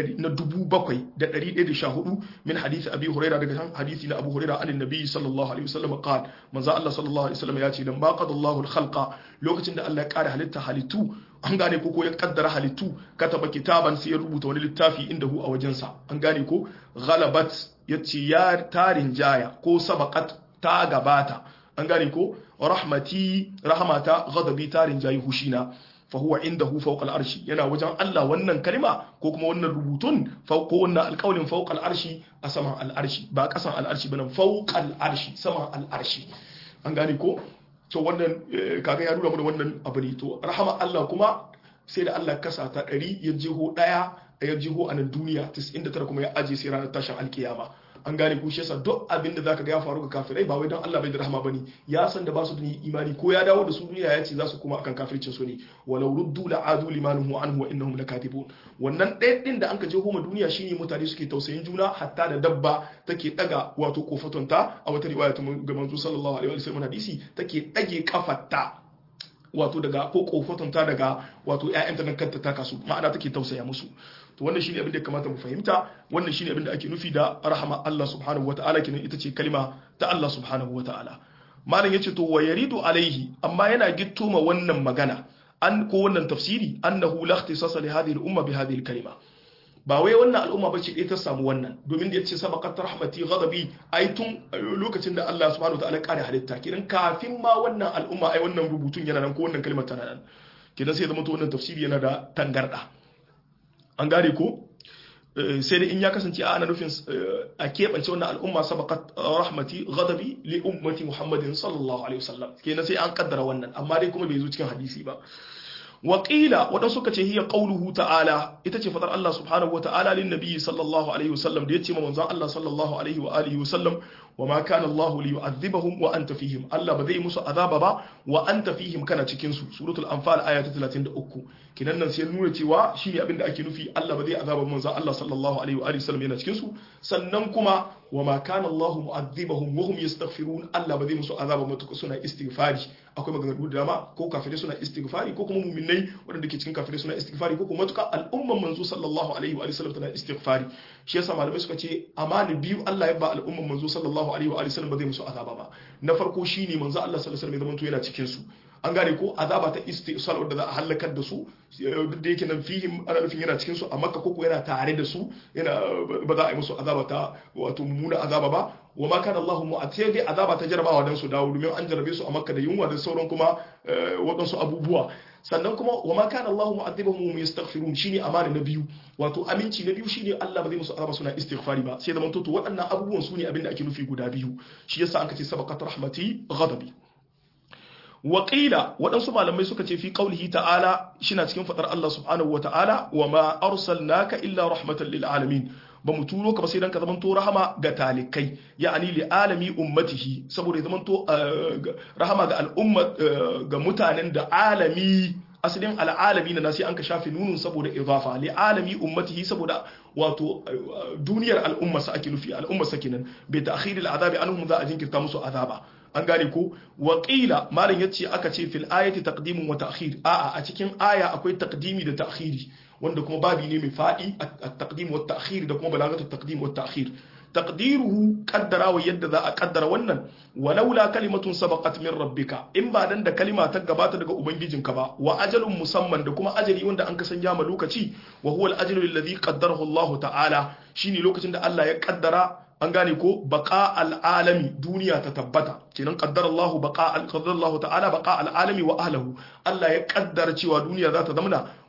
7114 min hadisi Abi Hurairah daga hadisi na Abu Hurairah an Nabi sallallahu alaihi wasallam qala manzo Allah sallallahu alaihi wasallam ya ce dan baqadallahu al-khalqa lokacin da Allah ya kare halitta halittu an gane ko ko ya kaddara halittu kataba kitaban sai ya rubuta wani littafi inda hu a wajensa an gane ko ghalabat yace ya tarin jaya ko sabaqat ta gabata an gane ko rahmati rahmata ghadabi tarin jayi hushina fa huwa indahu fawqa al-arshi yana wajen Allah wannan kalma ko kuma wannan rubutun ko wannan alƙawlin fawqa al-arshi a saman al-arshi ba kasan al-arshi bane fawqa al-arshi saman al-arshi an gane ko to wannan kaga ya nuna mana wannan abu ne to rahama Allah kuma sai da Allah kasa ta 100 ya jiho daya ya jiho a nan duniya 99 kuma ya aje sai ranar tashin alkiyama an gane ko shi yasa duk abin da zaka ga ya faru ga kafirai ba wai dan Allah bai da rahama bane ya san da ba su da imani ko ya dawo da su duniya ya ce za su kuma akan kafircin su ne walau ruddu la adu limanuhu anhu wa innahum lakatibun wannan ɗaya din da anka je homa duniya shine mutane suke tausayin juna hatta da dabba take daga wato kofatonta a wata riwaya ta ga manzo sallallahu alaihi wasallam hadisi take dage kafarta wato daga ko kofatonta daga wato ƴaƴanta nan kanta ta kasu ma'ana take tausaya musu to wannan shine abin da ya kamata mu fahimta wannan shine abin da ake nufi da rahama Allah subhanahu wataala kenan ita ce kalma ta Allah subhanahu wataala malam yace to wa yaridu alaihi amma yana gitto ma wannan magana an ko wannan tafsiri annahu la ikhtisasa li hadhihi al-umma bi hadhihi al-kalima ba wai wannan al'umma bace ɗaya ta samu wannan domin da yace sabaqat rahmati ghadabi ai tun lokacin da Allah subhanahu wataala ya kare halitta kidan kafin ma wannan al'umma ai wannan rubutun yana nan ko wannan kalmar tana nan kidan sai zama to wannan tafsiri yana da tangarda an gane ko sai da in ya kasance a ana nufin a keɓance wannan al'umma sabaqat rahmati ghadabi li ummati muhammadin sallallahu alaihi wasallam kenan sai an kaddara wannan amma dai kuma bai zo cikin hadisi ba waƙila waɗansu suka ce hiya qauluhu ta'ala ita ce fadar Allah subhanahu wa ta'ala lin nabiyyi sallallahu alaihi wasallam da yace ma manzon Allah sallallahu alaihi wa alihi wasallam wa ma kana Allah li yu'adhibahum wa anta fihim Allah ba zai musu azaba ba wa anta fihim kana cikin su suratul anfal aya ta 33 kinan nan sai nuna cewa shine abin da ake nufi Allah ba zai azaba manzon Allah sallallahu alaihi wa alihi wasallam yana cikin su sannan kuma wa ma kana Allah mu'adhibahum wa hum yastaghfirun Allah ba zai musu azaba matuƙa suna istighfari akwai maganganu da dama ko kafirai suna istighfari ko kuma mu'minai waɗanda ke cikin kafirai suna istighfari ko kuma matuƙa al'umman manzo sallallahu alaihi wa sallam tana istighfari shi yasa malamai suka ce amana biyu Allah ya ba al'umman manzo sallallahu alaihi wa sallam ba zai musu azaba ba na farko shine manzo Allah sallallahu alaihi wa sallam ya zama yana cikin su an gane ko azaba ta istisal wadda za a halakar da su duk da yake nan fihim ana nufin yana cikin su a makka koko yana tare da su yana ba za a yi musu azaba ta wato mummuna azaba ba wa ma kana Allahu mu'atiya dai azaba ta jarabawa dan su dawo domin an jarabe su a makka da yunwa da sauran kuma waɗansu abubuwa sannan kuma wa ma kana Allahu mu'adhibahum hum yastaghfirun shine amana na biyu wato aminci na biyu shine Allah ba zai musu azaba suna istighfari ba sai zaman to waɗannan abubuwan su ne abin da ake nufi guda biyu shi yasa an kace sabaqat rahmati ghadabi waƙila waɗansu malamai suka ce fi ƙaulihi ta'ala shina cikin faɗar Allah subhanahu wa ta'ala wa ma arsalnaka illa rahmatan lil alamin ba mu turo ka ba sai dan ka zamanto rahama ga talikai ya'ani li alami ummatihi saboda ya zamanto rahama ga al'umma ga mutanen da alami asalin al'alami na sai an ka shafe nunun saboda idafa li alami ummatihi saboda wato duniyar al'ummarsa ake nufi al'ummarsa kenan bi ta'khiril azabi anhum za a jinkirta musu azaba an gane ko waƙila malam ya ce aka ce fil ayati taqdimun wa ta'khir a'a a cikin aya akwai taqdimi da ta'khiri wanda kuma babi ne mai fadi at-taqdim wa ta'khir da kuma balagatu taqdim wa ta'khir taqdiruhu qaddara wa yadda za a qaddara wannan walaula kalimatun sabaqat min rabbika in ba dan da kalima ta gabata daga ubangijinka ba wa ajalun musamman da kuma ajali wanda an kasan ma lokaci wa huwa al-ajalu alladhi qaddarahu Allah ta'ala shine lokacin da Allah ya kaddara an gane ko baqa al'alami duniya ta tabbata kenan qaddara Allah baqa al-qaddara Allah ta'ala baqa al'alami wa ahlihi Allah ya kaddara cewa duniya za ta zamana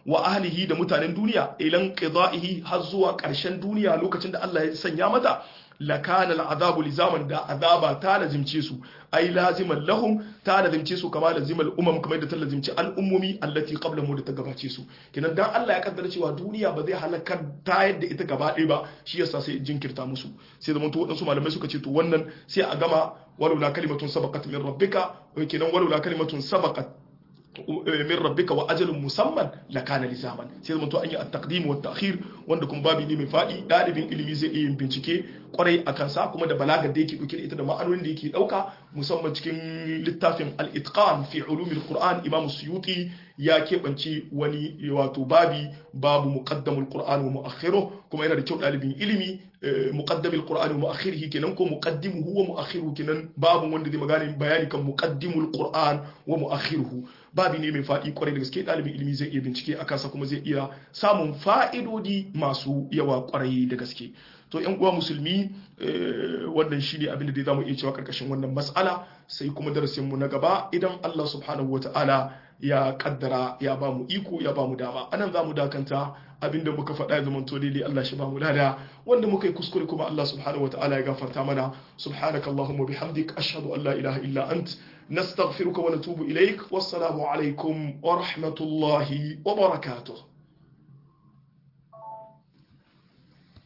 wa ahlihi da mutanen duniya ilan qida'ihi har zuwa ƙarshen duniya lokacin da Allah ya sanya mata lakana al'adabu lizaman da azaba ta lazimce su ai laziman lahum ta lazimce su kama lazimal umam kamar da ta lazimce al'ummomi allati qablahum da ta gabace su kenan dan Allah ya kaddara cewa duniya ba zai halakar ta yadda ita gaba ɗaya ba shi yasa sai jinkirta musu sai zaman to waɗansu malamai suka ce to wannan sai a gama walaula kalimatun sabaqat min rabbika kenan walaula kalimatun sabaqat min rabbika wa ajalun musamman la kana lizaman sai zama to an yi at-taqdim wa at-ta'khir wanda kuma babi ne mai fadi dalibin ilimi zai iya yin bincike kwarai akan sa kuma da balagar da yake dauke da ita da ma'anonin da yake dauka musamman cikin littafin al-itqan fi ulumil qur'an imam suyuti ya keɓance wani wato babi babu muqaddamul qur'an wa mu'akhiruh kuma yana da kyau dalibin ilimi muqaddamul qur'an wa mu'akhirihi kenan ko muqaddimuhu wa mu'akhiruhu kenan babu wanda zai magana bayani kan muqaddimul qur'an wa mu'akhiruhu babi ne mai faɗi kwarai da gaske ɗalibin ilimi zai iya bincike a kansa kuma zai iya samun fa'idodi masu yawa kwarai da gaske to yan uwa musulmi wannan shine abin da zamu iya cewa karkashin wannan mas'ala sai kuma darasin mu na gaba idan Allah subhanahu wataala ya kaddara ya ba mu iko ya ba mu dama anan za mu dakanta abinda muka faɗa ya zamanto daidai Allah shi ba mu lada wanda muka yi kuskure kuma Allah subhanahu wataala ya gafarta mana subhanaka allahumma bihamdik ashhadu an la ilaha illa ant nastaghfiruka wa natubu ilaik wassalamu alaikum wa rahmatullahi wa barakatuh